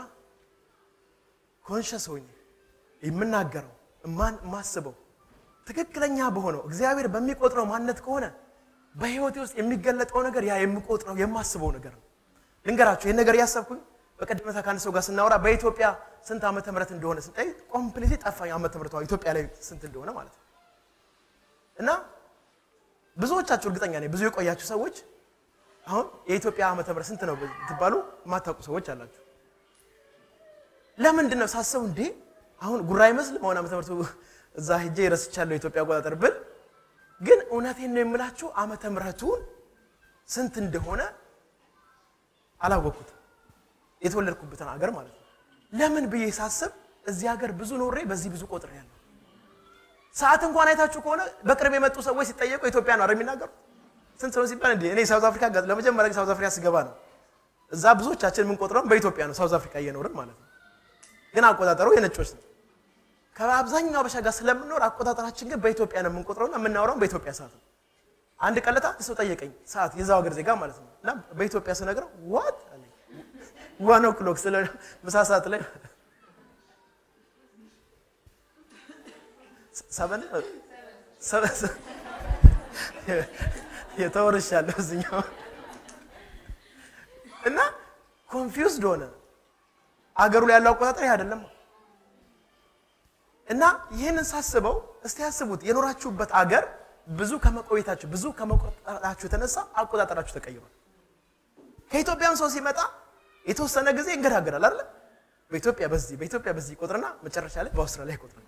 ኮንሸስ ሆኜ የምናገረው እማን የማስበው ትክክለኛ በሆነው እግዚአብሔር በሚቆጥረው ማንነት ከሆነ በህይወቴ ውስጥ የሚገለጠው ነገር ያ የምቆጥረው የማስበው ነገር ነው ልንገራችሁ ይህን ነገር እያሰብኩኝ በቀደመታ ከአንድ ሰው ጋር ስናወራ በኢትዮጵያ ስንት ዓመተ ምህረት እንደሆነ ስንጠይ ኮምፕሊት ጠፋኝ ዓመተ ምህረቷ ኢትዮጵያ ላይ ስንት እንደሆነ ማለት ነው እና ብዙዎቻችሁ እርግጠኛ ነኝ ብዙ የቆያችሁ ሰዎች አሁን የኢትዮጵያ ዓመተ ምህረት ስንት ነው ትባሉ የማታውቁ ሰዎች አላችሁ ለምንድን ነው ሳስበው እንዴ አሁን ጉራ አይመስልም አሁን ዓመተ ምህረቱ እዛ ሄጄ ረስቻለሁ የኢትዮጵያ አቆጣጠር ብል ግን እውነቴን ነው የምላችሁ ዓመተ ምህረቱን ስንት እንደሆነ አላወቅኩትም የተወለድኩበትን ሀገር ማለት ነው ለምን ብዬ ሳስብ እዚህ ሀገር ብዙ ኖሬ በዚህ ብዙ ቆጥር ያለው ሰዓት እንኳን አይታችሁ ከሆነ በቅርብ የመጡ ሰዎች ሲጠየቁ ኢትዮጵያ ነው የሚናገሩት ስንት ነው ሲባል እንዲ እኔ ሳውዝ አፍሪካ ለመጀመሪያ ጊዜ ሳውዝ አፍሪካ ስገባ ነው እዛ ብዙዎቻችን የምንቆጥረው በኢትዮጵያ ነው ሳውዝ አፍሪካ እየኖርን ማለት ነው ግን አቆጣጠሩ የነጮች ነው ከአብዛኛው በሻ ጋር ስለምንኖር አቆጣጠራችን ግን በኢትዮጵያ ነው የምንቆጥረውና የምናወራውን በኢትዮጵያ ሰዓት ነው አንድ ቀለታ ሰው ጠየቀኝ ሰዓት የዛው ሀገር ዜጋ ማለት ነው እና በኢትዮጵያ ስነግረው ዋት አለኝ ዋን ኦክሎክ ስለ ምሳ ሰዓት ላይ ሰበን የተወርሻለሁ እዚኛው እና ኮንፊውዝድ ሆነ። አገሩ ላይ ያለው አቆጣጠር ይህ አይደለም። እና ይህንን ሳስበው እስቲ ያስቡት የኖራችሁበት አገር ብዙ ከመቆየታችሁ ብዙ ከመቆጠራችሁ የተነሳ አቆጣጠራችሁ ተቀይሯል። ከኢትዮጵያም ሰው ሲመጣ የተወሰነ ጊዜ እንገዳገዳል አይደለ? በኢትዮጵያ በዚህ በኢትዮጵያ በዚህ ይቆጥርና መጨረሻ ላይ በአውስትራሊያ ይቆጥራል።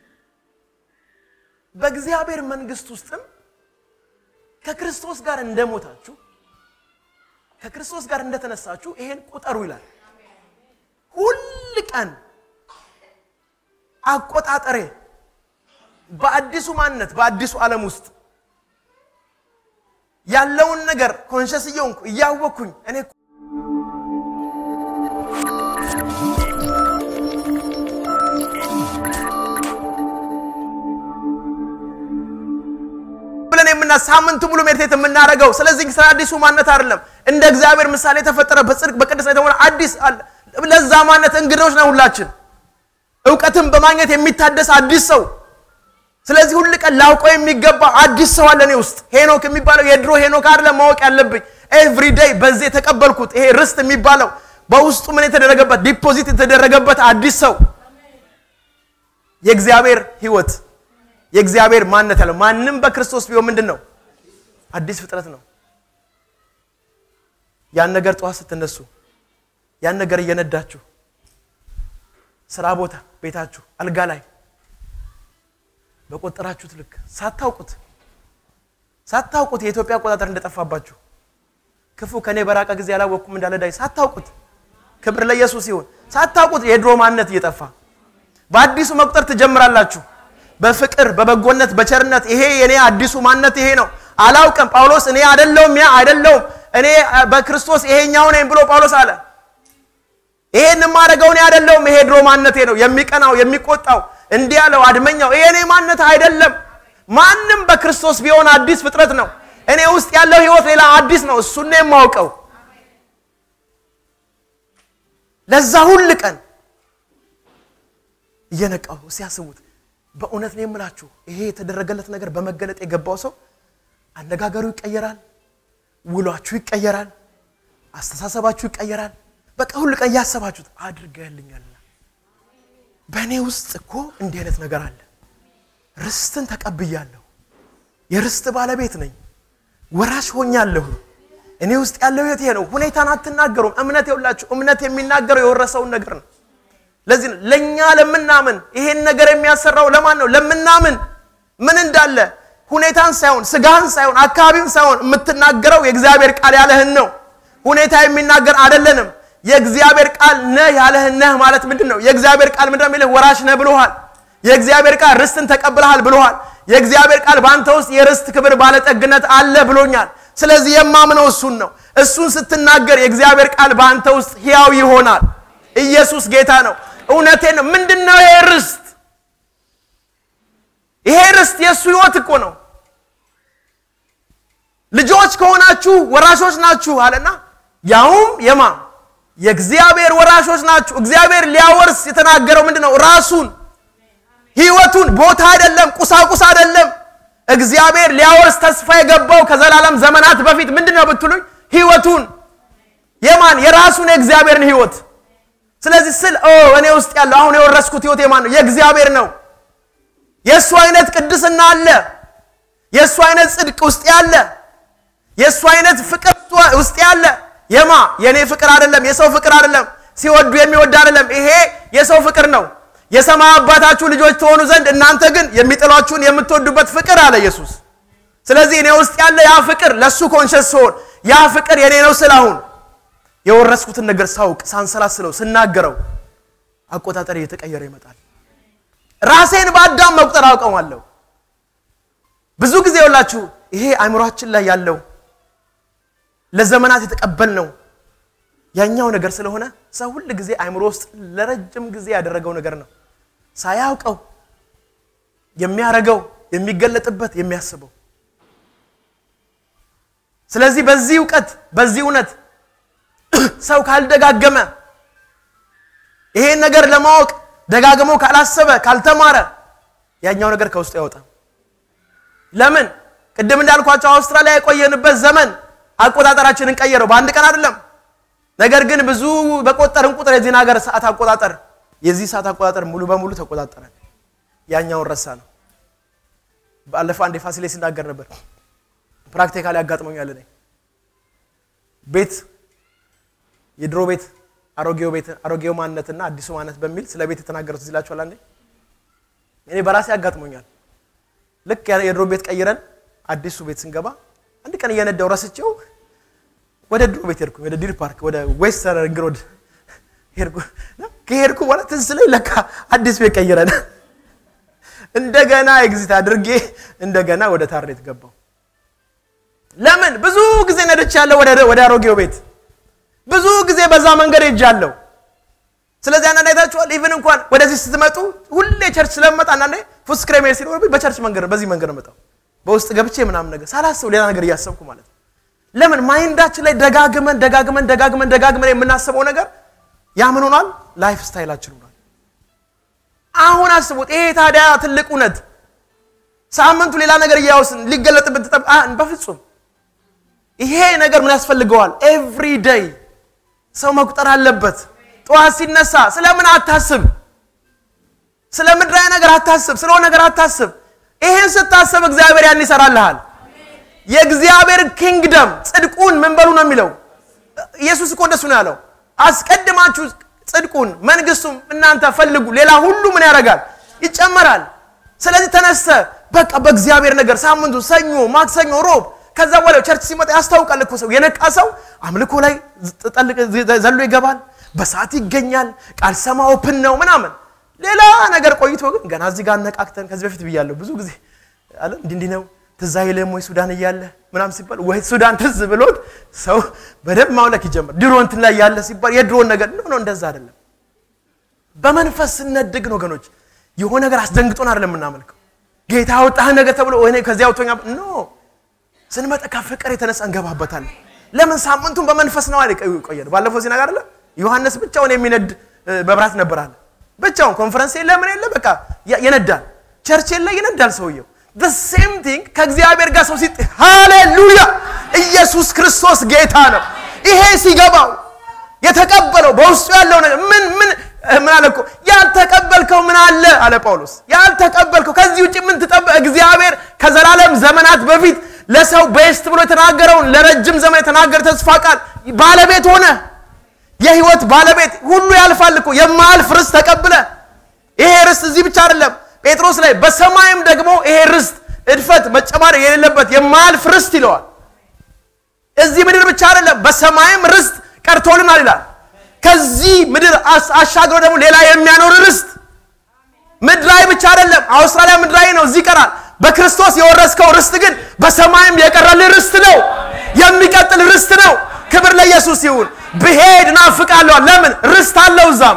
በእግዚአብሔር መንግስት ውስጥም ከክርስቶስ ጋር እንደሞታችሁ ከክርስቶስ ጋር እንደተነሳችሁ ይሄን ቁጠሩ ይላል። ሁል ቀን አቆጣጠሬ በአዲሱ ማንነት በአዲሱ ዓለም ውስጥ ያለውን ነገር ኮንሸስ እየሆንኩ እያወቅኩኝ እኔ ብለን የምና ሳምንቱ ሙሉ ሜዲቴት የምናደርገው ስለዚህ ስለ አዲሱ ማንነት አይደለም። እንደ እግዚአብሔር ምሳሌ የተፈጠረ በጽድቅ በቅድስና የተሞላ አዲስ አለ። ለዛ ማንነት እንግዶች ነው ሁላችን። እውቀትን በማግኘት የሚታደስ አዲስ ሰው። ስለዚህ ሁል ቀን ላውቀው የሚገባ አዲስ ሰው አለ እኔ ውስጥ። ሄኖክ የሚባለው የድሮ ሄኖክ አይደለም ማወቅ ያለብኝ። ኤቭሪ ዴይ በዚህ የተቀበልኩት ይሄ ርስት የሚባለው በውስጡ ምን የተደረገበት ዲፖዚት የተደረገበት አዲስ ሰው የእግዚአብሔር ህይወት የእግዚአብሔር ማንነት ያለው ማንም በክርስቶስ ቢሆን ምንድን ነው? አዲስ ፍጥረት ነው። ያን ነገር ጠዋት ስትነሱ ያን ነገር እየነዳችሁ ስራ ቦታ፣ ቤታችሁ፣ አልጋ ላይ በቆጠራችሁት ልክ ሳታውቁት ሳታውቁት የኢትዮጵያ አቆጣጠር እንደጠፋባችሁ ክፉ ከኔ በራቀ ጊዜ ያላወቅኩም እንዳለ ዳዊት ሳታውቁት፣ ክብር ለኢየሱስ ይሁን። ሳታውቁት የድሮ ማንነት እየጠፋ በአዲሱ መቁጠር ትጀምራላችሁ። በፍቅር በበጎነት በቸርነት ይሄ የኔ አዲሱ ማንነት ይሄ ነው። አላውቅም ጳውሎስ እኔ አይደለሁም ያ አይደለሁም እኔ በክርስቶስ ይሄኛው ነኝ ብሎ ጳውሎስ አለ። ይሄን የማደርገው እኔ አይደለሁም ይሄ ድሮ ማንነቴ ነው። የሚቀናው የሚቆጣው እንዲህ ያለው አድመኛው ይሄ እኔ ማንነት አይደለም። ማንም በክርስቶስ ቢሆን አዲስ ፍጥረት ነው። እኔ ውስጥ ያለው ህይወት ሌላ አዲስ ነው። እሱን ነው የማውቀው። ለዛ ሁል ቀን እየነቃሁ ሲያስቡት በእውነት ነው የምላችሁ ይሄ የተደረገለት ነገር በመገለጥ የገባው ሰው አነጋገሩ ይቀየራል፣ ውሏችሁ ይቀየራል፣ አስተሳሰባችሁ ይቀየራል። በቃ ሁሉ ቀን እያሰባችሁት አድርገህልኛል። በእኔ ውስጥ እኮ እንዲህ አይነት ነገር አለ። ርስትን ተቀብያለሁ። የርስት ባለቤት ነኝ። ወራሽ ሆኛለሁ። እኔ ውስጥ ያለው ህይወት ይሄ ነው። ሁኔታን አትናገሩም። እምነት የውላችሁ እምነት የሚናገረው የወረሰውን ነገር ነው። ለዚህ ነው ለእኛ ለምናምን ይሄን ነገር የሚያሰራው ለማን ነው? ለምናምን ምን እንዳለ ሁኔታን ሳይሆን ስጋህን ሳይሆን አካባቢውን ሳይሆን የምትናገረው የእግዚአብሔር ቃል ያለህን ነው። ሁኔታ የሚናገር አይደለንም። የእግዚአብሔር ቃል ነህ ያለህን ነህ ማለት ምንድን ነው? የእግዚአብሔር ቃል ምንድን ነው የሚልህ? ወራሽ ነህ ብሎሃል። የእግዚአብሔር ቃል ርስትን ተቀብለሃል ብሎሃል። የእግዚአብሔር ቃል በአንተ ውስጥ የርስት ክብር ባለጠግነት አለ ብሎኛል። ስለዚህ የማምነው እሱን ነው። እሱን ስትናገር የእግዚአብሔር ቃል በአንተ ውስጥ ሕያው ይሆናል። ኢየሱስ ጌታ ነው። እውነቴን ነው። ምንድን ነው ይሄ ርስት? ይሄ ርስት የእሱ ህይወት እኮ ነው። ልጆች ከሆናችሁ ወራሾች ናችሁ አለና ያውም የማ የእግዚአብሔር ወራሾች ናችሁ። እግዚአብሔር ሊያወርስ የተናገረው ምንድን ነው? ራሱን ህይወቱን፣ ቦታ አይደለም፣ ቁሳቁስ አይደለም። እግዚአብሔር ሊያወርስ ተስፋ የገባው ከዘላለም ዘመናት በፊት ምንድን ነው ብትሉኝ፣ ህይወቱን የማን የራሱን የእግዚአብሔርን ህይወት ስለዚህ ስል እኔ ውስጥ ያለው አሁን የወረስኩት ህይወት የማን ነው? የእግዚአብሔር ነው። የእሱ አይነት ቅድስና አለ። የእሱ አይነት ጽድቅ ውስጥ ያለ፣ የእሱ አይነት ፍቅር ውስጥ ያለ የማ የእኔ ፍቅር አይደለም፣ የሰው ፍቅር አይደለም፣ ሲወዱ የሚወድ አይደለም። ይሄ የሰው ፍቅር ነው። የሰማይ አባታችሁ ልጆች ትሆኑ ዘንድ እናንተ ግን የሚጥሏችሁን የምትወዱበት ፍቅር አለ ኢየሱስ። ስለዚህ እኔ ውስጥ ያለ ያ ፍቅር ለእሱ ኮንሸስ ሲሆን ያ ፍቅር የኔ ነው ስል አሁን የወረስኩትን ነገር ሳውቅ ሳንሰላስለው ስናገረው አቆጣጠር እየተቀየረ ይመጣል። ራሴን በአዳም መቁጠር አውቀዋለሁ። ብዙ ጊዜ የውላችሁ ይሄ አእምሯችን ላይ ያለው ለዘመናት የተቀበልነው ያኛው ነገር ስለሆነ ሰው ሁል ጊዜ አእምሮ ውስጥ ለረጅም ጊዜ ያደረገው ነገር ነው። ሳያውቀው የሚያረገው የሚገለጥበት የሚያስበው። ስለዚህ በዚህ እውቀት በዚህ እውነት ሰው ካልደጋገመ ይሄን ነገር ለማወቅ ደጋግሞ ካላሰበ ካልተማረ ያኛው ነገር ከውስጡ ያወጣ። ለምን ቅድም እንዳልኳቸው አውስትራሊያ የቆየንበት ዘመን አቆጣጠራችንን ቀየረው። በአንድ ቀን አይደለም። ነገር ግን ብዙ በቆጠርን ቁጥር የዚህን ሀገር ሰዓት አቆጣጠር የዚህ ሰዓት አቆጣጠር ሙሉ በሙሉ ተቆጣጠረ። ያኛውን ረሳ ነው። ባለፈው አንድ ፋሲሌ ሲናገር ነበር። ፕራክቲካሊ ያጋጥመኛል። እኔ ቤት የድሮ ቤት አሮጌው ቤት አሮጌው ማንነትና አዲሱ ማንነት በሚል ስለ ቤት የተናገሩት እዚህ ላችኋል። አንዴ እኔ በራሴ ያጋጥሞኛል። ልክ የድሮ ቤት ቀይረን አዲሱ ቤት ስንገባ አንድ ቀን እየነዳው ረስቼው ወደ ድሮ ቤት ሄድኩ። ወደ ዲር ፓርክ ወደ ዌስተር ሪንግ ሮድ ሄድኩ። ከሄድኩ በኋላ ትዝ ስለኝ ለካ አዲስ ቤት ቀይረን እንደገና ኤግዚት አድርጌ እንደገና ወደ ታርኔት ገባው። ለምን ብዙ ጊዜ ነድቼ ያለው ወደ አሮጌው ቤት ብዙ ጊዜ በዛ መንገድ ሄጃለሁ። ስለዚህ አንዳንድ አይታችኋል። ኢቭን እንኳን ወደዚህ ስትመጡ ሁሌ ቸርች ስለምመጣ አንዳንዴ ፉስክሬ መሄድ ሲኖርብኝ በቸርች መንገድ በዚህ መንገድ ነው መጣው በውስጥ ገብቼ ምናምን ነገር ሳላስብ ሌላ ነገር እያሰብኩ ማለት ነው። ለምን ማይንዳችን ላይ ደጋግመን ደጋግመን ደጋግመን ደጋግመን የምናስበው ነገር ያ ምን ሆኗል? ላይፍ ስታይላችን ሆኗል። አሁን አስቡት። ይሄ ታዲያ ትልቅ እውነት ሳምንቱ ሌላ ነገር እያወስን ሊገለጥብን ትጠብ በፍጹም ይሄ ነገር ምን ያስፈልገዋል? ኤቭሪ ዴይ ሰው መቁጠር አለበት። ጠዋት ሲነሳ ስለምን አታስብ፣ ስለ ምድራዊ ነገር አታስብ፣ ስለሆነ ነገር አታስብ። ይሄን ስታስብ እግዚአብሔር ያን ይሰራልሃል። የእግዚአብሔር ኪንግደም ጽድቁን ምን በሉ ነው የሚለው። ኢየሱስ እኮ እንደሱ ነው ያለው። አስቀድማችሁ ጽድቁን መንግስቱም እናንተ ፈልጉ፣ ሌላ ሁሉ ምን ያደርጋል? ይጨመራል። ስለዚህ ተነስተ በቃ በእግዚአብሔር ነገር ሳምንቱ ሰኞ፣ ማክሰኞ፣ ሮብ ከዛ በኋላ ቸርች ሲመጣ ያስታውቃል እኮ ሰው የነቃ ሰው አምልኮ ላይ ዘሎ ይገባል፣ በሰዓት ይገኛል፣ ቃል ሰማ ኦፕን ነው ምናምን። ሌላ ነገር ቆይቶ ግን ገና እዚህ ጋር አነቃቅተን ከዚህ በፊት ብያለሁ ብዙ ጊዜ አለ እንዲህ እንዲህ ነው ትዝ አይልም ወይ ሱዳን እያለ ምናምን ሲባል ወይ ሱዳን ትዝ ብሎት ሰው በደንብ ማምለክ ይጀምር። ድሮ እንትን ላይ ያለ ሲባል የድሮን ነገር ነው ነው፣ እንደዛ አይደለም። በመንፈስ ስነድግ ነው ወገኖች፣ የሆነ ነገር አስደንግጦን አይደለም የምናመልከው። ጌታ ያወጣህ ነገር ተብሎ ወይ ከዚያ አውቶኛ ኖ ስንመጣ ከፍቅር የተነሳ እንገባበታለን። ለምን ሳምንቱን በመንፈስ ነው አይደል ቆየን። ባለፈው እዚህ ነገር አለ ዮሐንስ ብቻውን የሚነድ መብራት ነበር አለ። ብቻውን ኮንፈረንስ የለ ምን የለ በቃ ይነዳል። ቸርች የለ ይነዳል ሰውየው። the same thing ከእግዚአብሔር ጋር ሰው ሲጥ ሃሌሉያ! ኢየሱስ ክርስቶስ ጌታ ነው። ይሄ ሲገባው የተቀበለው በውስጡ ያለው ነገር ምን ምን ምን አለ እኮ ያልተቀበልከው ምን አለ አለ ጳውሎስ። ያልተቀበልከው ከዚህ ውጭ ምን ትጠበ እግዚአብሔር ከዘላለም ዘመናት በፊት ለሰው ቤስት ብሎ የተናገረውን ለረጅም ዘመን የተናገረ ተስፋ ቃል ባለቤት ሆነ። የህይወት ባለቤት ሁሉ ያልፋል እኮ የማያልፍ ርስት ተቀብለ። ይሄ ርስት እዚህ ብቻ አይደለም ጴጥሮስ ላይ በሰማይም ደግሞ ይሄ ርስት እድፈት መጨማር የሌለበት የማያልፍ ርስት ይለዋል። እዚህ ምድር ብቻ አይደለም በሰማይም ርስት ቀርቶልናል ይላል። ከዚህ ምድር አሻግሮ ደግሞ ሌላ የሚያኖር ርስት ምድራዊ ብቻ አይደለም። አውስትራሊያ ምድራዊ ነው፣ እዚህ ይቀራል። በክርስቶስ የወረስከው ርስት ግን በሰማይም የቀረልህ ርስት ነው፣ የሚቀጥል ርስት ነው። ክብር ለኢየሱስ ይሁን። ብሄድ ናፍቃለሁ። ለምን ርስት አለው እዛም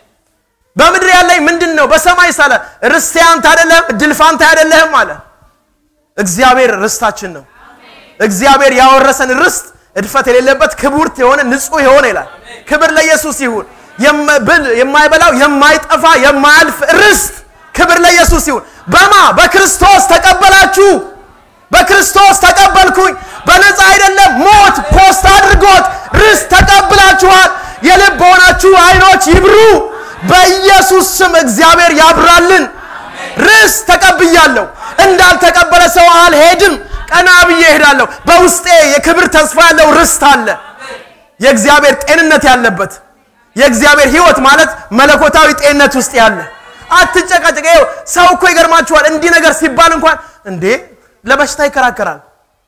በምድር ያለኝ ምንድን ነው? በሰማይ ሳለ ርስቴ አንተ አይደለህም፣ እድል ፋንታ አይደለህም አለ። እግዚአብሔር ርስታችን ነው። እግዚአብሔር ያወረሰን ርስት እድፈት የሌለበት ክቡርት የሆነ ንጹህ የሆነ ይላል። ክብር ለኢየሱስ ይሁን። የማይበላው የማይጠፋ የማያልፍ ርስት ክብር ለኢየሱስ ይሁን። በማ በክርስቶስ ተቀበላችሁ። በክርስቶስ ተቀበልኩኝ። በነፃ አይደለም፣ ሞት ፖስት አድርጎት ርስት ተቀብላችኋል። የልብ ሆናችሁ አይኖች ይብሩ። በኢየሱስ ስም እግዚአብሔር ያብራልን። ርስት ተቀብያለሁ። እንዳልተቀበለ ሰው አልሄድም። ቀና ብዬ እሄዳለሁ። በውስጤ የክብር ተስፋ ያለው ርስት አለ። የእግዚአብሔር ጤንነት ያለበት የእግዚአብሔር ሕይወት ማለት መለኮታዊ ጤንነት ውስጥ ያለ አትጨቃጨቅ። ይኸው ሰው እኮ ይገርማችኋል። እንዲህ ነገር ሲባል እንኳን እንዴ ለበሽታ ይከራከራል።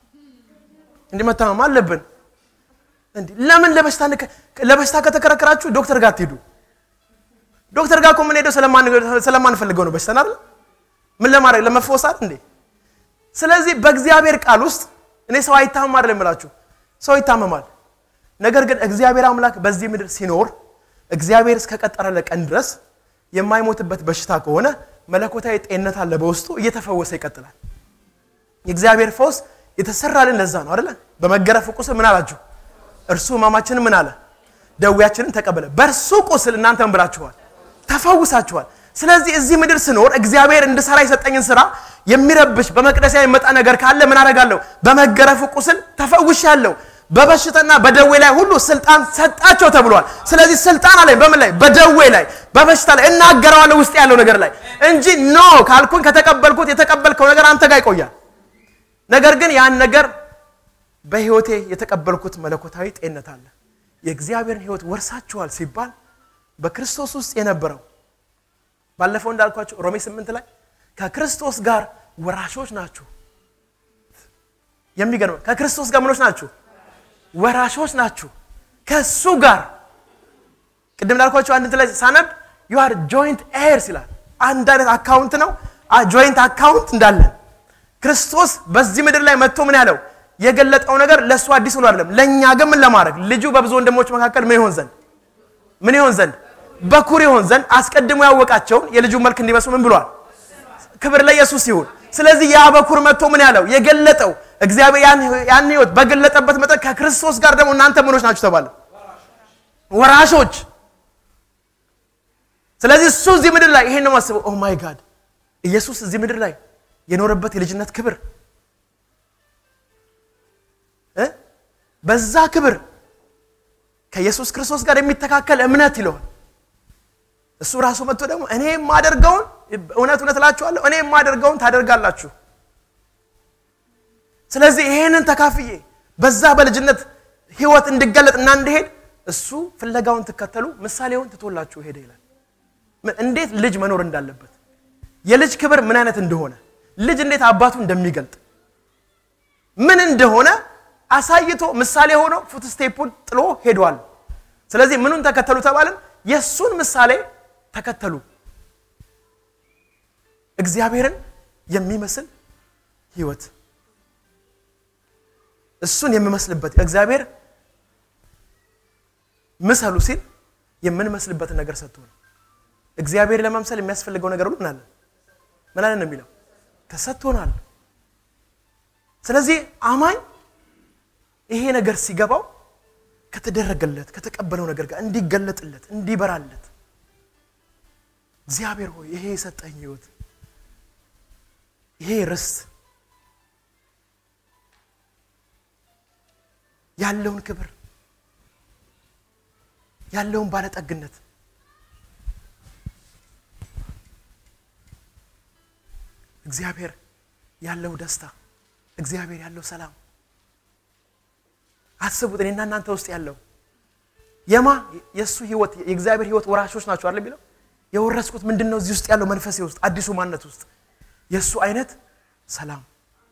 እንዲህ መታመም አለብን። እንዲህ ለምን ለበሽታ ለበሽታ ከተከራከራችሁ ዶክተር ጋር አትሄዱ። ዶክተር ጋር እኮ የምንሄደው ስለማንፈልገው ነው። በሽተን አይደል? ምን ለማድረግ ለመፈወስ አይደል እንዴ? ስለዚህ በእግዚአብሔር ቃል ውስጥ እኔ ሰው አይታመም አይደለም የምላችሁ፣ ሰው ይታመማል። ነገር ግን እግዚአብሔር አምላክ በዚህ ምድር ሲኖር እግዚአብሔር እስከቀጠረለት ቀን ድረስ የማይሞትበት በሽታ ከሆነ መለኮታዊ ጤንነት አለ በውስጡ እየተፈወሰ ይቀጥላል። የእግዚአብሔር ፈውስ የተሰራልን ለዛ ነው አይደለ? በመገረፍ ቁስል ምን አላችሁ? እርሱ ሕማማችንን ምን አለ? ደዌያችንን ተቀበለ። በእርሱ ቁስል እናንተ ምን ብላችኋል? ተፈውሳችኋል። ስለዚህ እዚህ ምድር ስኖር እግዚአብሔር እንድሰራ የሰጠኝን ስራ የሚረብሽ በመቅደስ የሚመጣ ነገር ካለ ምን አደርጋለሁ? በመገረፉ ቁስል ተፈውሻለሁ። በበሽታና በደዌ ላይ ሁሉ ስልጣን ሰጣቸው ተብሏል። ስለዚህ ስልጣን አለኝ በምን ላይ? በደዌ ላይ፣ በበሽታ ላይ እናገረዋለሁ ውስጥ ያለው ነገር ላይ እንጂ ኖ ካልኩኝ ከተቀበልኩት የተቀበልከው ነገር አንተ ጋር ይቆያል። ነገር ግን ያን ነገር በህይወቴ የተቀበልኩት መለኮታዊ ጤንነት አለ። የእግዚአብሔርን ህይወት ወርሳችኋል ሲባል በክርስቶስ ውስጥ የነበረው ባለፈው እንዳልኳቸው ሮሜ ስምንት ላይ ከክርስቶስ ጋር ወራሾች ናችሁ። የሚገርም ከክርስቶስ ጋር ምኖች ናችሁ? ወራሾች ናችሁ ከሱ ጋር ቅድም እንዳልኳቸው አንድ ላይ ሳነብ ዩ አር ጆይንት ኤርስ ይላል። አንድ አይነት አካውንት ነው፣ ጆይንት አካውንት እንዳለን ክርስቶስ በዚህ ምድር ላይ መጥቶ ምን ያለው የገለጠው ነገር ለእሱ አዲስ ሆኖ አይደለም። ለእኛ ግን ምን ለማድረግ ልጁ በብዙ ወንድሞች መካከል ምን ይሆን ዘንድ ምን ይሆን ዘንድ በኩር ይሆን ዘንድ አስቀድሞ ያወቃቸውን የልጁ መልክ እንዲመስሉ ምን ብሏል? ክብር ለኢየሱስ ይሁን። ስለዚህ ያ በኩር መጥቶ ምን ያለው የገለጠው እግዚአብሔር ያን ህይወት በገለጠበት መጠን ከክርስቶስ ጋር ደግሞ እናንተ ምኖች ናችሁ ተባለ፣ ወራሾች። ስለዚህ እሱ እዚህ ምድር ላይ ይሄን ነው ማስበው። ኦ ማይ ጋድ ኢየሱስ እዚህ ምድር ላይ የኖረበት የልጅነት ክብር እ በዛ ክብር ከኢየሱስ ክርስቶስ ጋር የሚተካከል እምነት ይለዋል። እሱ ራሱ መጥቶ ደግሞ እኔ የማደርገውን እውነት እውነት እላችኋለሁ እኔ የማደርገውን ታደርጋላችሁ። ስለዚህ ይሄንን ተካፍዬ በዛ በልጅነት ህይወት እንድገለጥ እና እንድሄድ እሱ ፍለጋውን ትከተሉ ምሳሌውን ትቶላችሁ ሄደ ይላል። እንዴት ልጅ መኖር እንዳለበት የልጅ ክብር ምን አይነት እንደሆነ ልጅ እንዴት አባቱ እንደሚገልጥ ምን እንደሆነ አሳይቶ ምሳሌ ሆኖ ፉትስቴፑን ጥሎ ሄዷል። ስለዚህ ምኑን ተከተሉ ተባልን? የእሱን ምሳሌ ተከተሉ። እግዚአብሔርን የሚመስል ህይወት እሱን የምመስልበት እግዚአብሔር ምሰሉ ሲል የምንመስልበትን ነገር ሰጥቶ ነው። እግዚአብሔር ለመምሰል የሚያስፈልገው ነገር ሁሉ ምናለን ምን አለን ነው የሚለው ተሰጥቶናል። ስለዚህ አማኝ ይሄ ነገር ሲገባው ከተደረገለት ከተቀበለው ነገር ጋር እንዲገለጥለት እንዲበራለት እግዚአብሔር ሆይ ይሄ የሰጠኝ ህይወት ይሄ ርስት ያለውን ክብር ያለውን ባለጠግነት እግዚአብሔር ያለው ደስታ እግዚአብሔር ያለው ሰላም አስቡት። እኔና እናንተ ውስጥ ያለው የማ የእሱ ህይወት የእግዚአብሔር ህይወት ወራሾች ናቸው አይደል የሚለው የወረስኩት ምንድን ነው? እዚህ ውስጥ ያለው መንፈሴ ውስጥ አዲሱ ማንነት ውስጥ የእሱ አይነት ሰላም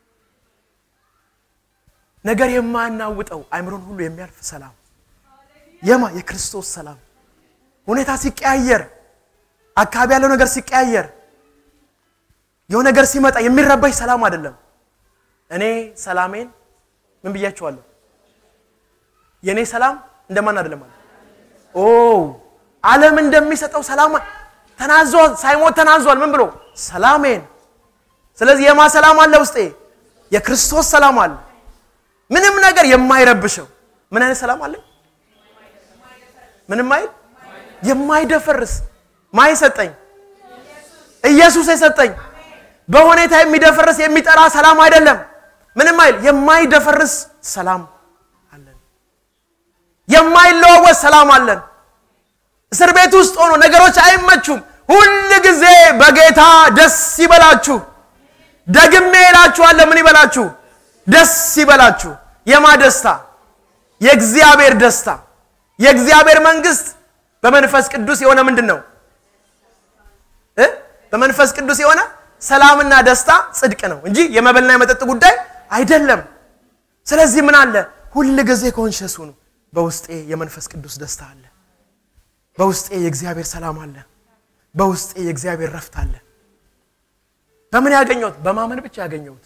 ነገር የማናውጠው አይምሮን ሁሉ የሚያልፍ ሰላም የማ የክርስቶስ ሰላም ሁኔታ ሲቀያየር አካባቢ ያለው ነገር ሲቀያየር የሆነ ነገር ሲመጣ የሚረባሽ ሰላም አይደለም። እኔ ሰላሜን ምን ብያቸዋለሁ? የእኔ ሰላም እንደማን አይደለም አለ። ኦ ዓለም እንደሚሰጠው ሰላም ተናዟል፣ ሳይሞት ተናዟል። ምን ብሎ ሰላሜን። ስለዚህ የማ ሰላም አለ ውስጤ? የክርስቶስ ሰላም አለ። ምንም ነገር የማይረብሸው ምን አይነት ሰላም አለ? ምንም አይል የማይደፈርስ ማን ሰጠኝ? ኢየሱስ የሰጠኝ በሁኔታ የሚደፈርስ የሚጠራ ሰላም አይደለም። ምንም አይል የማይደፈርስ ሰላም አለን። የማይለዋወጥ ሰላም አለን። እስር ቤት ውስጥ ሆኖ ነገሮች አይመቹም። ሁል ጊዜ በጌታ ደስ ይበላችሁ። ደግሜ እላችኋለሁ ምን ይበላችሁ? ደስ ይበላችሁ። የማ ደስታ? የእግዚአብሔር ደስታ። የእግዚአብሔር መንግስት በመንፈስ ቅዱስ የሆነ ምንድን ነው እ በመንፈስ ቅዱስ የሆነ ሰላምና ደስታ ጽድቅ ነው እንጂ የመበልና የመጠጥ ጉዳይ አይደለም። ስለዚህ ምን አለ? ሁል ጊዜ ኮንሸስ ሁኑ። በውስጤ የመንፈስ ቅዱስ ደስታ አለ። በውስጤ የእግዚአብሔር ሰላም አለ። በውስጤ የእግዚአብሔር ረፍት አለ። በምን ያገኘሁት? በማመን ብቻ ያገኘሁት።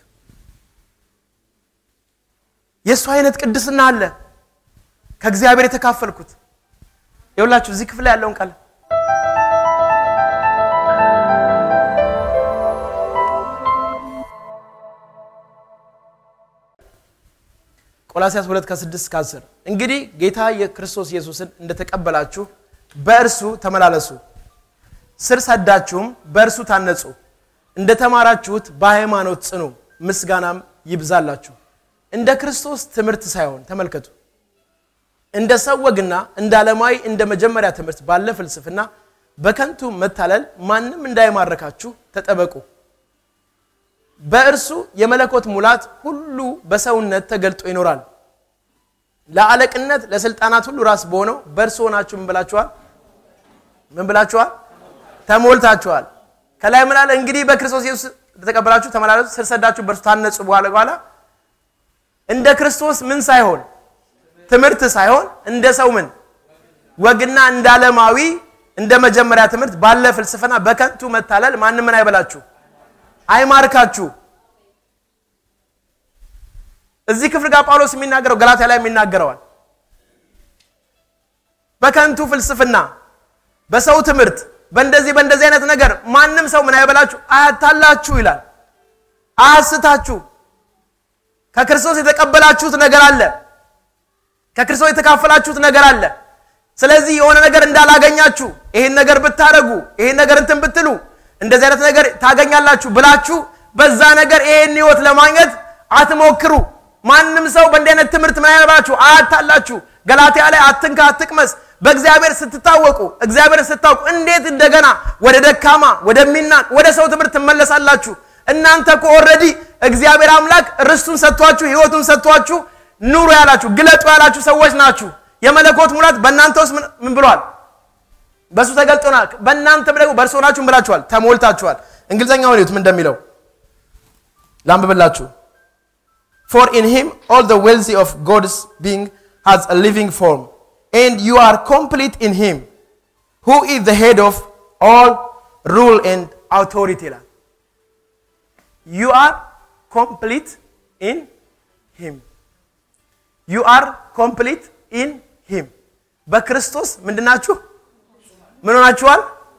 የእሱ አይነት ቅድስና አለ ከእግዚአብሔር የተካፈልኩት። ይኸውላችሁ እዚህ ክፍል ላይ ያለውን ቃል ቆላሲያስ 2 ከ6 እስከ 10 እንግዲህ ጌታ የክርስቶስ ኢየሱስን እንደተቀበላችሁ በእርሱ ተመላለሱ፣ ስር ሰዳችሁም በእርሱ ታነጹ፣ እንደ ተማራችሁት በሃይማኖት ጽኑ፣ ምስጋናም ይብዛላችሁ። እንደ ክርስቶስ ትምህርት ሳይሆን ተመልከቱ፣ እንደ ሰው ወግና እንደ ዓለማዊ እንደ መጀመሪያ ትምህርት ባለ ፍልስፍና በከንቱ መታለል ማንም እንዳይማርካችሁ ተጠበቁ። በእርሱ የመለኮት ሙላት ሁሉ በሰውነት ተገልጦ ይኖራል። ለአለቅነት ለስልጣናት ሁሉ ራስ በሆነው በእርሱ ሆናችሁ ምን ብላችኋል? ምን ብላችኋል? ተሞልታችኋል። ከላይ ምን አለ? እንግዲህ በክርስቶስ ኢየሱስ ተቀበላችሁ ተመላለሱ፣ ስር ሰዳችሁ በእርሱ ታነጹ። በኋላ በኋላ እንደ ክርስቶስ ምን ሳይሆን ትምህርት ሳይሆን እንደ ሰው ምን ወግና እንደ ዓለማዊ እንደ መጀመሪያ ትምህርት ባለ ፍልስፍና በከንቱ መታለል ማንም ምን አይበላችሁ አይማርካችሁ። እዚህ ክፍል ጋር ጳውሎስ የሚናገረው ገላትያ ላይ የሚናገረዋል። በከንቱ ፍልስፍና፣ በሰው ትምህርት፣ በእንደዚህ በእንደዚህ አይነት ነገር ማንም ሰው ምን አይበላችሁ አያታላችሁ ይላል። አያስታችሁ። ከክርስቶስ የተቀበላችሁት ነገር አለ። ከክርስቶስ የተካፈላችሁት ነገር አለ። ስለዚህ የሆነ ነገር እንዳላገኛችሁ ይሄን ነገር ብታደርጉ ይሄን ነገር እንትን ብትሉ እንደዚህ አይነት ነገር ታገኛላችሁ ብላችሁ በዛ ነገር ይሄን ህይወት ለማግኘት አትሞክሩ። ማንም ሰው በእንዲህ አይነት ትምህርት ምን አይነባችሁ አያታላችሁ። ገላትያ ላይ አትንካ፣ አትቅመስ። በእግዚአብሔር ስትታወቁ እግዚአብሔርን ስታውቁ እንዴት እንደገና ወደ ደካማ ወደሚናቅ ወደ ሰው ትምህርት ትመለሳላችሁ? እናንተ እኮ ኦልሬዲ እግዚአብሔር አምላክ ርስቱን ሰጥቷችሁ ህይወቱን ሰጥቷችሁ ኑሩ ያላችሁ ግለጡ ያላችሁ ሰዎች ናችሁ። የመለኮት ሙላት በእናንተ ውስጥ ምን ብሏል? በእሱ ተገልጦናል። በእናንተም ደግሞ በእርሱ ሆናችሁ ምን ብላችኋል? ተሞልታችኋል። እንግሊዝኛውን እዩት ምን እንደሚለው ላንብብላችሁ። ፎር ኢን ሂም ኦል ዘ ዌልዚ ኦፍ ጎድስ ቢንግ ሃዝ አ ሊቪንግ ፎርም ኤንድ ዩ አር ኮምፕሊት ኢን ሂም ሁ ኢዝ ዘ ሄድ ኦፍ ኦል ሩል ኤንድ አውቶሪቲ ይላል። ዩ አር ኮምፕሊት ኢን ሂም ዩ አር ኮምፕሊት ኢን ሂም በክርስቶስ ምንድናችሁ? ምን ሆናችኋል?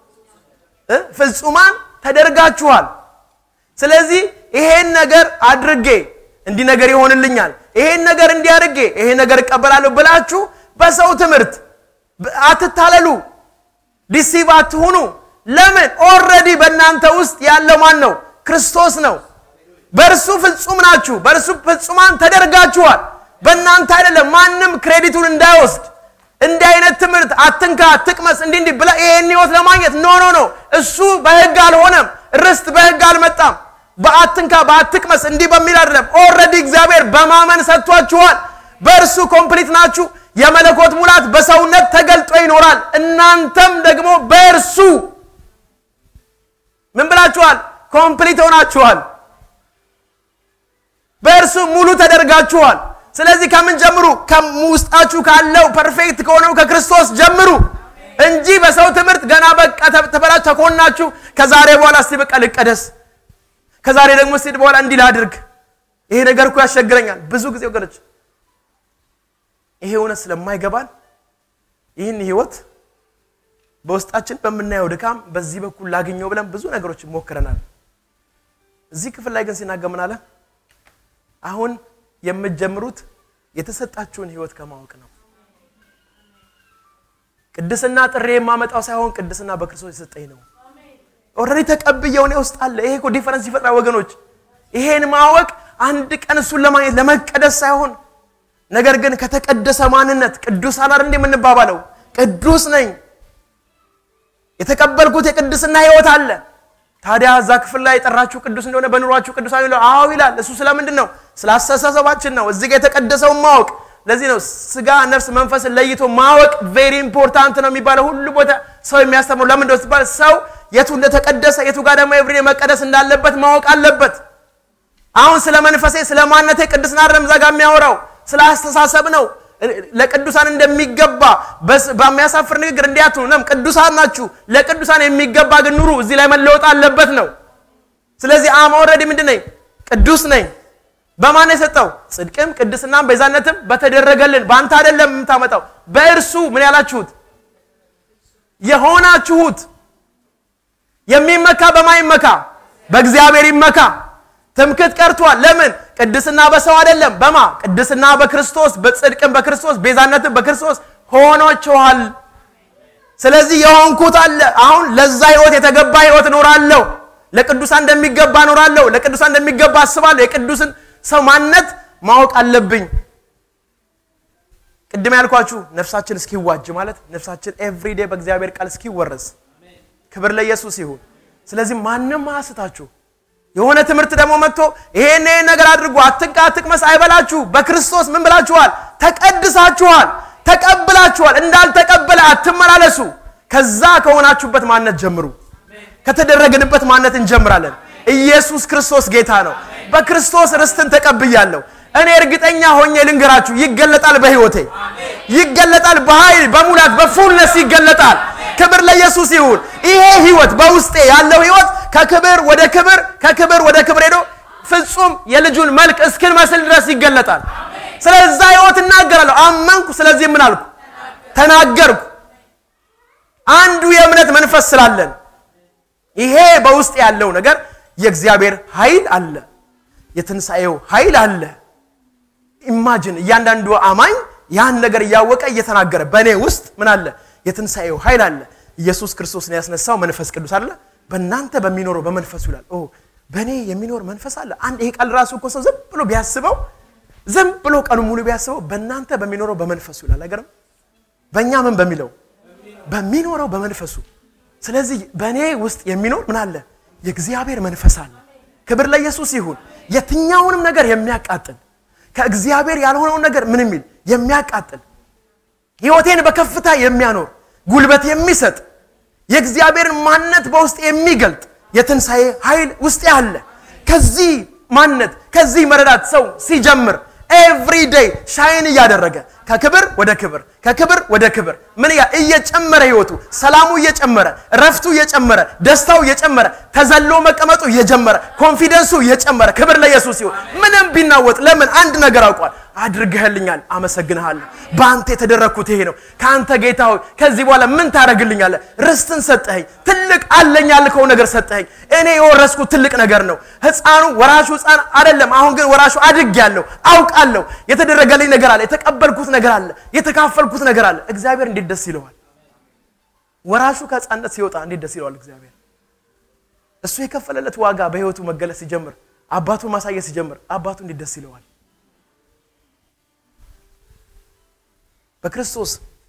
ፍጹማን ተደርጋችኋል። ስለዚህ ይሄን ነገር አድርጌ እንዲህ ነገር ይሆንልኛል፣ ይሄን ነገር እንዲያርጌ ይሄ ነገር እቀበላለሁ ብላችሁ በሰው ትምህርት አትታለሉ፣ ዲሲቭ አትሁኑ። ለምን? ኦልሬዲ በእናንተ ውስጥ ያለው ማን ነው? ክርስቶስ ነው። በእርሱ ፍጹም ናችሁ፣ በእርሱ ፍጹማን ተደርጋችኋል። በእናንተ አይደለም። ማንም ክሬዲቱን እንዳይወስድ እንዲህ አይነት ትምህርት አትንካ፣ አትቅመስ፣ እንዲህ እንዲህ ብለህ ይሄን ህይወት ለማግኘት ኖ ኖ ኖ። እሱ በህግ አልሆነም። ርስት በህግ አልመጣም። በአትንካ በአትቅመስ እንዲህ በሚል አይደለም። ኦልሬዲ እግዚአብሔር በማመን ሰጥቷችኋል። በእርሱ ኮምፕሊት ናችሁ። የመለኮት ሙላት በሰውነት ተገልጦ ይኖራል። እናንተም ደግሞ በእርሱ ምን ብላችኋል? ኮምፕሊት ሆናችኋል። በእርሱ ሙሉ ተደርጋችኋል። ስለዚህ ከምን ጀምሩ? ከውስጣችሁ ካለው ፐርፌክት ከሆነው ከክርስቶስ ጀምሩ እንጂ በሰው ትምህርት ገና በቃ ተበላችሁ ተኮናችሁ። ከዛሬ በኋላ እስቲ በቃ ልቀደስ፣ ከዛሬ ደግሞ እስቲ በኋላ እንዲህ ላድርግ፣ ይሄ ነገር እኮ ያስቸግረኛል። ብዙ ጊዜ ወገኖች ይሄ እውነት ስለማይገባን ይህን ህይወት በውስጣችን በምናየው ድካም በዚህ በኩል ላግኘው ብለን ብዙ ነገሮች ሞክረናል። እዚህ ክፍል ላይ ግን ሲናገር ምን አለ? አሁን የምትጀምሩት የተሰጣችሁን ህይወት ከማወቅ ነው። ቅድስና ጥሬ የማመጣው ሳይሆን ቅድስና በክርስቶስ የሰጠኝ ነው። ኦልሬዲ ተቀብየው እኔ ውስጥ አለ። ይሄ እኮ ዲፈረንስ ይፈጥራል ወገኖች። ይሄን ማወቅ አንድ ቀን እሱን ለማግኘት ለመቀደስ ሳይሆን ነገር ግን ከተቀደሰ ማንነት ቅዱሳን አይደል እንዴ የምንባባለው? ቅዱስ ነኝ የተቀበልኩት የቅድስና ህይወት አለ። ታዲያ እዛ ክፍል ላይ የጠራችሁ ቅዱስ እንደሆነ በኑሯችሁ ቅዱሳን ይላል። አዎ ይላል። እሱ ስለምንድን ነው? ስለ አስተሳሰባችን ነው። እዚህ ጋር የተቀደሰውን ማወቅ። ለዚህ ነው ስጋ፣ ነፍስ፣ መንፈስን ለይቶ ማወቅ ቬሪ ኢምፖርታንት ነው የሚባለው። ሁሉ ቦታ ሰው የሚያስተምረው ለምን እንደው ሲባል ሰው የቱ እንደተቀደሰ የቱ ጋር ደግሞ ኤቭሪ መቀደስ እንዳለበት ማወቅ አለበት። አሁን ስለ መንፈሴ ስለ ማንነቴ ቅድስና አይደለም እዛ ጋር የሚያወራው ስለ አስተሳሰብ ነው። ለቅዱሳን እንደሚገባ በሚያሳፍር ንግግር እንዲያትኑ ነው። ቅዱሳን ናችሁ። ለቅዱሳን የሚገባ ግን ኑሩ። እዚህ ላይ መለወጥ አለበት ነው። ስለዚህ አም ኦልሬዲ ምንድን ነኝ? ቅዱስ ነኝ። በማን የሰጠው ጽድቅም ቅድስናም ቤዛነትም በተደረገልን በአንተ አይደለም የምታመጣው በእርሱ ምን ያላችሁት የሆናችሁት የሚመካ በማይመካ በእግዚአብሔር ይመካ። ትምክት ቀርቷል። ለምን? ቅድስና በሰው አይደለም። በማ ቅድስና በክርስቶስ በጽድቅም በክርስቶስ ቤዛነትም በክርስቶስ ሆኖችኋል። ስለዚህ የሆንኩት አለ። አሁን ለዛ ህይወት የተገባ ህይወት እኖራለሁ። ለቅዱሳን እንደሚገባ እኖራለሁ። ለቅዱሳን እንደሚገባ አስባለሁ። የቅዱስን ሰው ማንነት ማወቅ አለብኝ። ቅድም ያልኳችሁ ነፍሳችን እስኪዋጅ ማለት ነፍሳችን ኤቭሪዴ በእግዚአብሔር ቃል እስኪወረስ ክብር ለኢየሱስ ይሁን። ስለዚህ ማንም አያስታችሁ። የሆነ ትምህርት ደግሞ መጥቶ ይሄን ይሄን ነገር አድርጉ፣ አትንቃ፣ አትቅመስ አይበላችሁ። በክርስቶስ ምን ብላችኋል? ተቀድሳችኋል፣ ተቀብላችኋል። እንዳልተቀበለ አትመላለሱ። ከዛ ከሆናችሁበት ማንነት ጀምሩ። ከተደረግንበት ማንነት እንጀምራለን። ኢየሱስ ክርስቶስ ጌታ ነው። በክርስቶስ ርስትን ተቀብያለሁ። እኔ እርግጠኛ ሆኜ ልንገራችሁ፣ ይገለጣል፣ በህይወቴ ይገለጣል፣ በኃይል በሙላት በፉልነስ ይገለጣል። ክብር ለኢየሱስ ይሁን። ይሄ ህይወት በውስጤ ያለው ህይወት ከክብር ወደ ክብር ከክብር ወደ ክብር ሄዶ ፍጹም የልጁን መልክ እስክንመስል ድረስ ይገለጣል። ስለዛ ህይወት እናገራለሁ። አመንኩ። ስለዚህ ምን አልኩ? ተናገርኩ። አንዱ የእምነት መንፈስ ስላለን ይሄ በውስጥ ያለው ነገር የእግዚአብሔር ኃይል አለ፣ የትንሣኤው ኃይል አለ። ኢማጅን እያንዳንዱ አማኝ ያን ነገር እያወቀ እየተናገረ በእኔ ውስጥ ምን አለ? የትንሣኤው ኃይል አለ። ኢየሱስ ክርስቶስን ያስነሳው መንፈስ ቅዱስ አለ፣ በእናንተ በሚኖረው በመንፈሱ ይላል። ኦ በእኔ የሚኖር መንፈስ አለ። አንድ ይሄ ቃል ራሱ እኮ ሰው ዝም ብሎ ቢያስበው ዝም ብሎ ቀኑ ሙሉ ቢያስበው በእናንተ በሚኖረው በመንፈሱ ይላል። አይገርም? በእኛ ምን በሚለው በሚኖረው በመንፈሱ ስለዚህ በእኔ ውስጥ የሚኖር ምን አለ? የእግዚአብሔር መንፈስ አለ። ክብር ለኢየሱስ ይሁን። የትኛውንም ነገር የሚያቃጥል ከእግዚአብሔር ያልሆነውን ነገር ምን የሚል የሚያቃጥል ሕይወቴን በከፍታ የሚያኖር ጉልበት የሚሰጥ የእግዚአብሔርን ማንነት በውስጥ የሚገልጥ የትንሣኤ ኃይል ውስጥ አለ። ከዚህ ማንነት ከዚህ መረዳት ሰው ሲጀምር ኤቭሪ ዴይ ሻይን እያደረገ ከክብር ወደ ክብር ከክብር ወደ ክብር ምን ያ እየጨመረ ህይወቱ ሰላሙ እየጨመረ ረፍቱ እየጨመረ ደስታው እየጨመረ ተዘሎ መቀመጡ እየጀመረ ኮንፊደንሱ እየጨመረ ክብር ለኢየሱስ ይሁን። ምንም ቢናወጥ ለምን አንድ ነገር አውቋል። አድርገህልኛል፣ አመሰግንሃለሁ። በአንተ የተደረግኩት ይሄ ነው። ከአንተ ጌታ ሆይ ከዚህ በኋላ ምን ታደርግልኛለህ? ርስትን ሰጠኸኝ፣ ትልቅ አለኝ ያልከው ነገር ሰጠኸኝ። እኔ የወረስኩት ትልቅ ነገር ነው። ህፃኑ ወራሹ ህፃን አይደለም። አሁን ግን ወራሹ አድጌያለሁ፣ አውቃለሁ። የተደረገልኝ ነገር አለ፣ የተቀበልኩት ነገር አለ፣ የተካፈልኩት ነገር አለ። እግዚአብሔር እንዴት ደስ ይለዋል! ወራሹ ከህፃንነት ሲወጣ እንዴት ደስ ይለዋል እግዚአብሔር። እሱ የከፈለለት ዋጋ በህይወቱ መገለጽ ሲጀምር፣ አባቱን ማሳየት ሲጀምር፣ አባቱ እንዴት ደስ ይለዋል! በክርስቶስ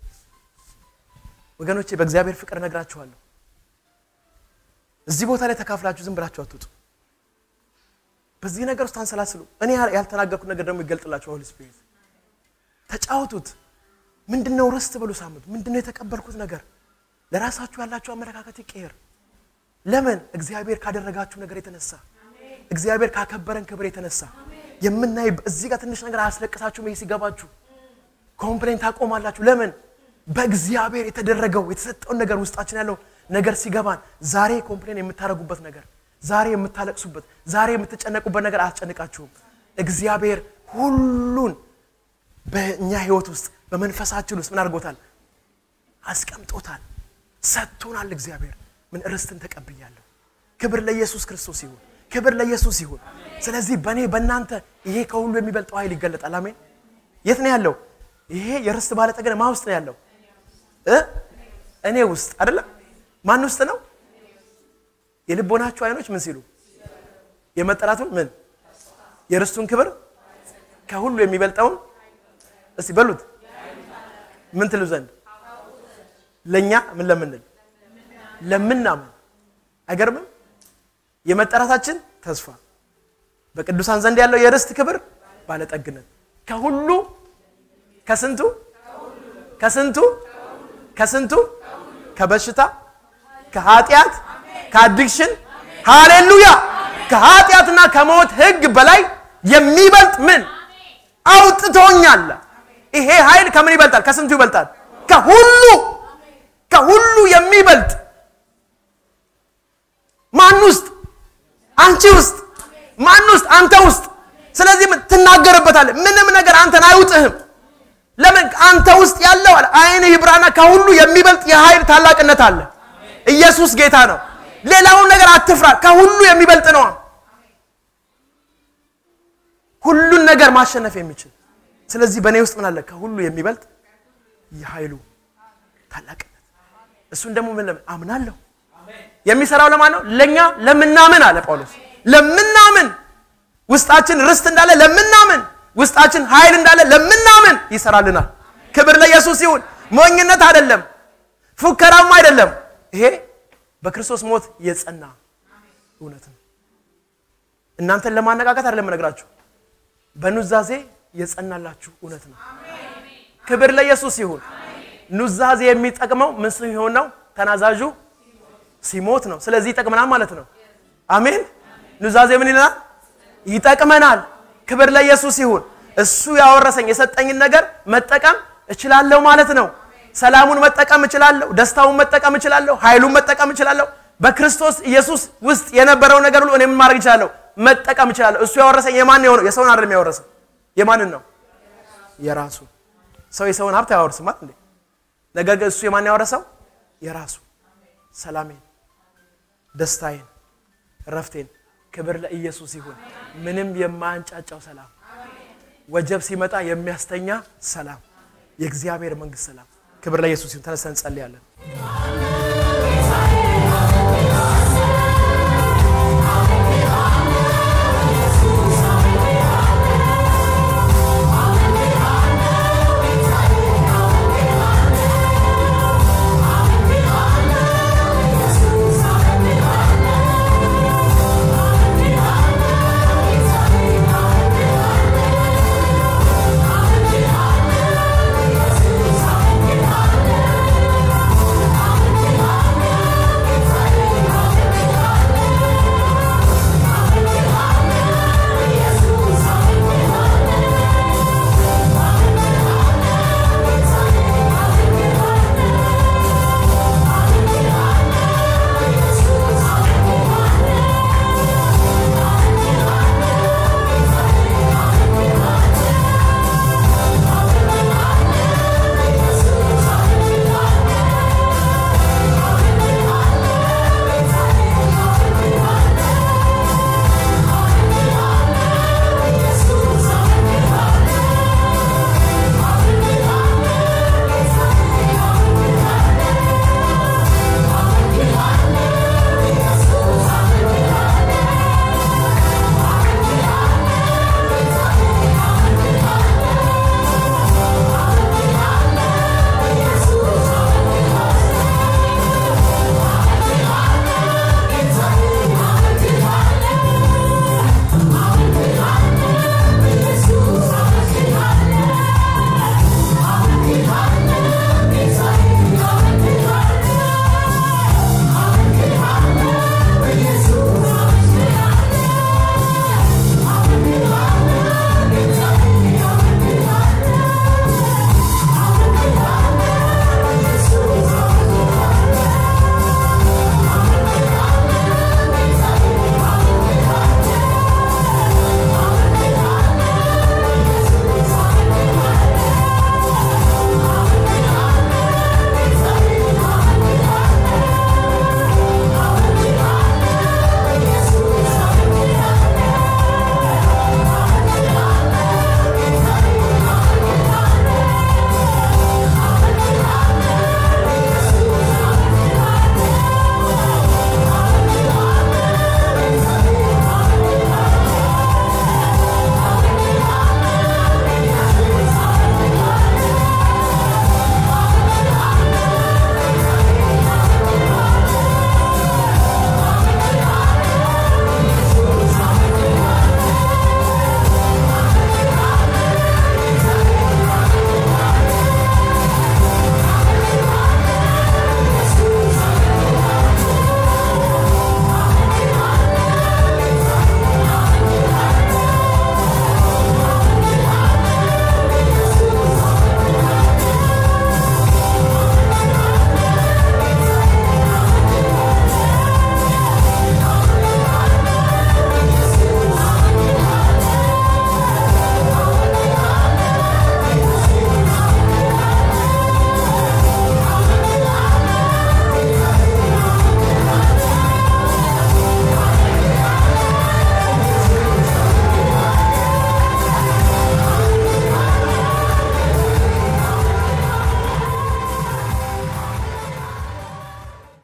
ወገኖቼ በእግዚአብሔር ፍቅር እነግራችኋለሁ። እዚህ ቦታ ላይ ተካፍላችሁ ዝም ብላችሁ አትውጡ። በዚህ ነገር ውስጥ አንሰላስሉ። እኔ ያልተናገርኩት ነገር ደግሞ ይገልጥላችሁ። ሆሊ ስፒሪት ተጫወቱት። ምንድነው ርስት በሉ ሳምንቱ ምንድነው የተቀበልኩት ነገር? ለራሳችሁ ያላችሁ አመለካከት ይቀየር። ለምን? እግዚአብሔር ካደረጋችሁ ነገር የተነሳ እግዚአብሔር ካከበረን ክብር የተነሳ የምናይ እዚህ ጋር ትንሽ ነገር አያስለቅሳችሁም? ይሄ ሲገባችሁ ኮምፕሌን ታቆማላችሁ። ለምን? በእግዚአብሔር የተደረገው የተሰጠውን ነገር ውስጣችን ያለው ነገር ሲገባን ዛሬ ኮምፕሌን የምታደርጉበት ነገር፣ ዛሬ የምታለቅሱበት፣ ዛሬ የምትጨነቁበት ነገር አያስጨንቃችሁም። እግዚአብሔር ሁሉን በእኛ ህይወት ውስጥ በመንፈሳችን ውስጥ ምን አድርጎታል? አስቀምጦታል፣ ሰጥቶናል። እግዚአብሔር ምን ርስትን ተቀብያለሁ። ክብር ለኢየሱስ ክርስቶስ ይሁን፣ ክብር ለኢየሱስ ይሁን። ስለዚህ በእኔ በእናንተ ይሄ ከሁሉ የሚበልጠው ኃይል ይገለጣል። አሜን። የት ነው ያለው? ይሄ የርስት ባለጠግነት ማን ውስጥ ነው ያለው? እኔ ውስጥ አይደለም። ማን ውስጥ ነው? የልቦናችሁ አይኖች ምን ሲሉ የመጠራቱን ምን የርስቱን ክብር ከሁሉ የሚበልጠውን እስቲ በሉት ምን ትሉ ዘንድ ለእኛ ምን ለምንል ለምናምን አይገርምም? የመጠራታችን ተስፋ በቅዱሳን ዘንድ ያለው የርስት ክብር ባለጠግነት ከሁሉ ከስንቱ ከስንቱ ከስንቱ ከበሽታ ከኃጢአት ከአዲክሽን ሃሌሉያ ከኃጢአትና ከሞት ህግ በላይ የሚበልጥ ምን አውጥቶኛል። ይሄ ኃይል ከምን ይበልጣል? ከስንቱ ይበልጣል? ከሁሉ ከሁሉ የሚበልጥ ማን ውስጥ? አንቺ ውስጥ። ማን ውስጥ? አንተ ውስጥ። ስለዚህ ትናገርበታለህ። ምንም ነገር አንተን አይውጥህም። ለምን? አንተ ውስጥ ያለው አለ አይንህ ይብራና ከሁሉ የሚበልጥ የኃይል ታላቅነት አለ። ኢየሱስ ጌታ ነው። ሌላውን ነገር አትፍራ። ከሁሉ የሚበልጥ ነው። ሁሉን ነገር ማሸነፍ የሚችል ስለዚህ በእኔ ውስጥ ምን አለ? ከሁሉ የሚበልጥ የኃይሉ ታላቅነት እሱን ደግሞ ምን ለምን አምናለሁ። የሚሰራው ለማን ነው? ለኛ ለምናምን አለ ጳውሎስ። ለምናምን ውስጣችን ርስት እንዳለ ለምናምን ውስጣችን ኃይል እንዳለ ለምናምን ይሰራልናል። ክብር ለኢየሱስ ይሁን። ሞኝነት አይደለም፣ ፉከራም አይደለም። ይሄ በክርስቶስ ሞት የጸና እውነት ነው። እናንተን ለማነቃቀት አይደለም እነግራችሁ፣ በኑዛዜ የጸናላችሁ እውነት ነው። ክብር ለኢየሱስ ይሁን። ኑዛዜ የሚጠቅመው ምን ሲሆን ነው? ተናዛዡ ሲሞት ነው። ስለዚህ ይጠቅመናል ማለት ነው። አሜን። ኑዛዜ ምን ይለናል? ይጠቅመናል። ክብር ለኢየሱስ ይሁን። እሱ ያወረሰኝ የሰጠኝን ነገር መጠቀም እችላለሁ ማለት ነው። ሰላሙን መጠቀም እችላለሁ። ደስታውን መጠቀም እችላለሁ። ኃይሉን መጠቀም እችላለሁ። በክርስቶስ ኢየሱስ ውስጥ የነበረው ነገር ሁሉ እኔ ምን ማድረግ እችላለሁ? መጠቀም እችላለሁ። እሱ ያወረሰኝ የማን የሆነው? የሰውን አይደለም ያወረሰው። የማንን ነው? የራሱ። ሰው የሰውን ሀብት አያወርስም አይደል? ነገር ግን እሱ የማን ያወረሰው? የራሱ። ሰላሜን፣ ደስታዬን፣ እረፍቴን። ክብር ለኢየሱስ ይሁን። ምንም የማያንጫጫው ሰላም፣ ወጀብ ሲመጣ የሚያስተኛ ሰላም፣ የእግዚአብሔር መንግስት ሰላም። ክብር ለኢየሱስ ይሁን። ተነስተን እንጸልያለን።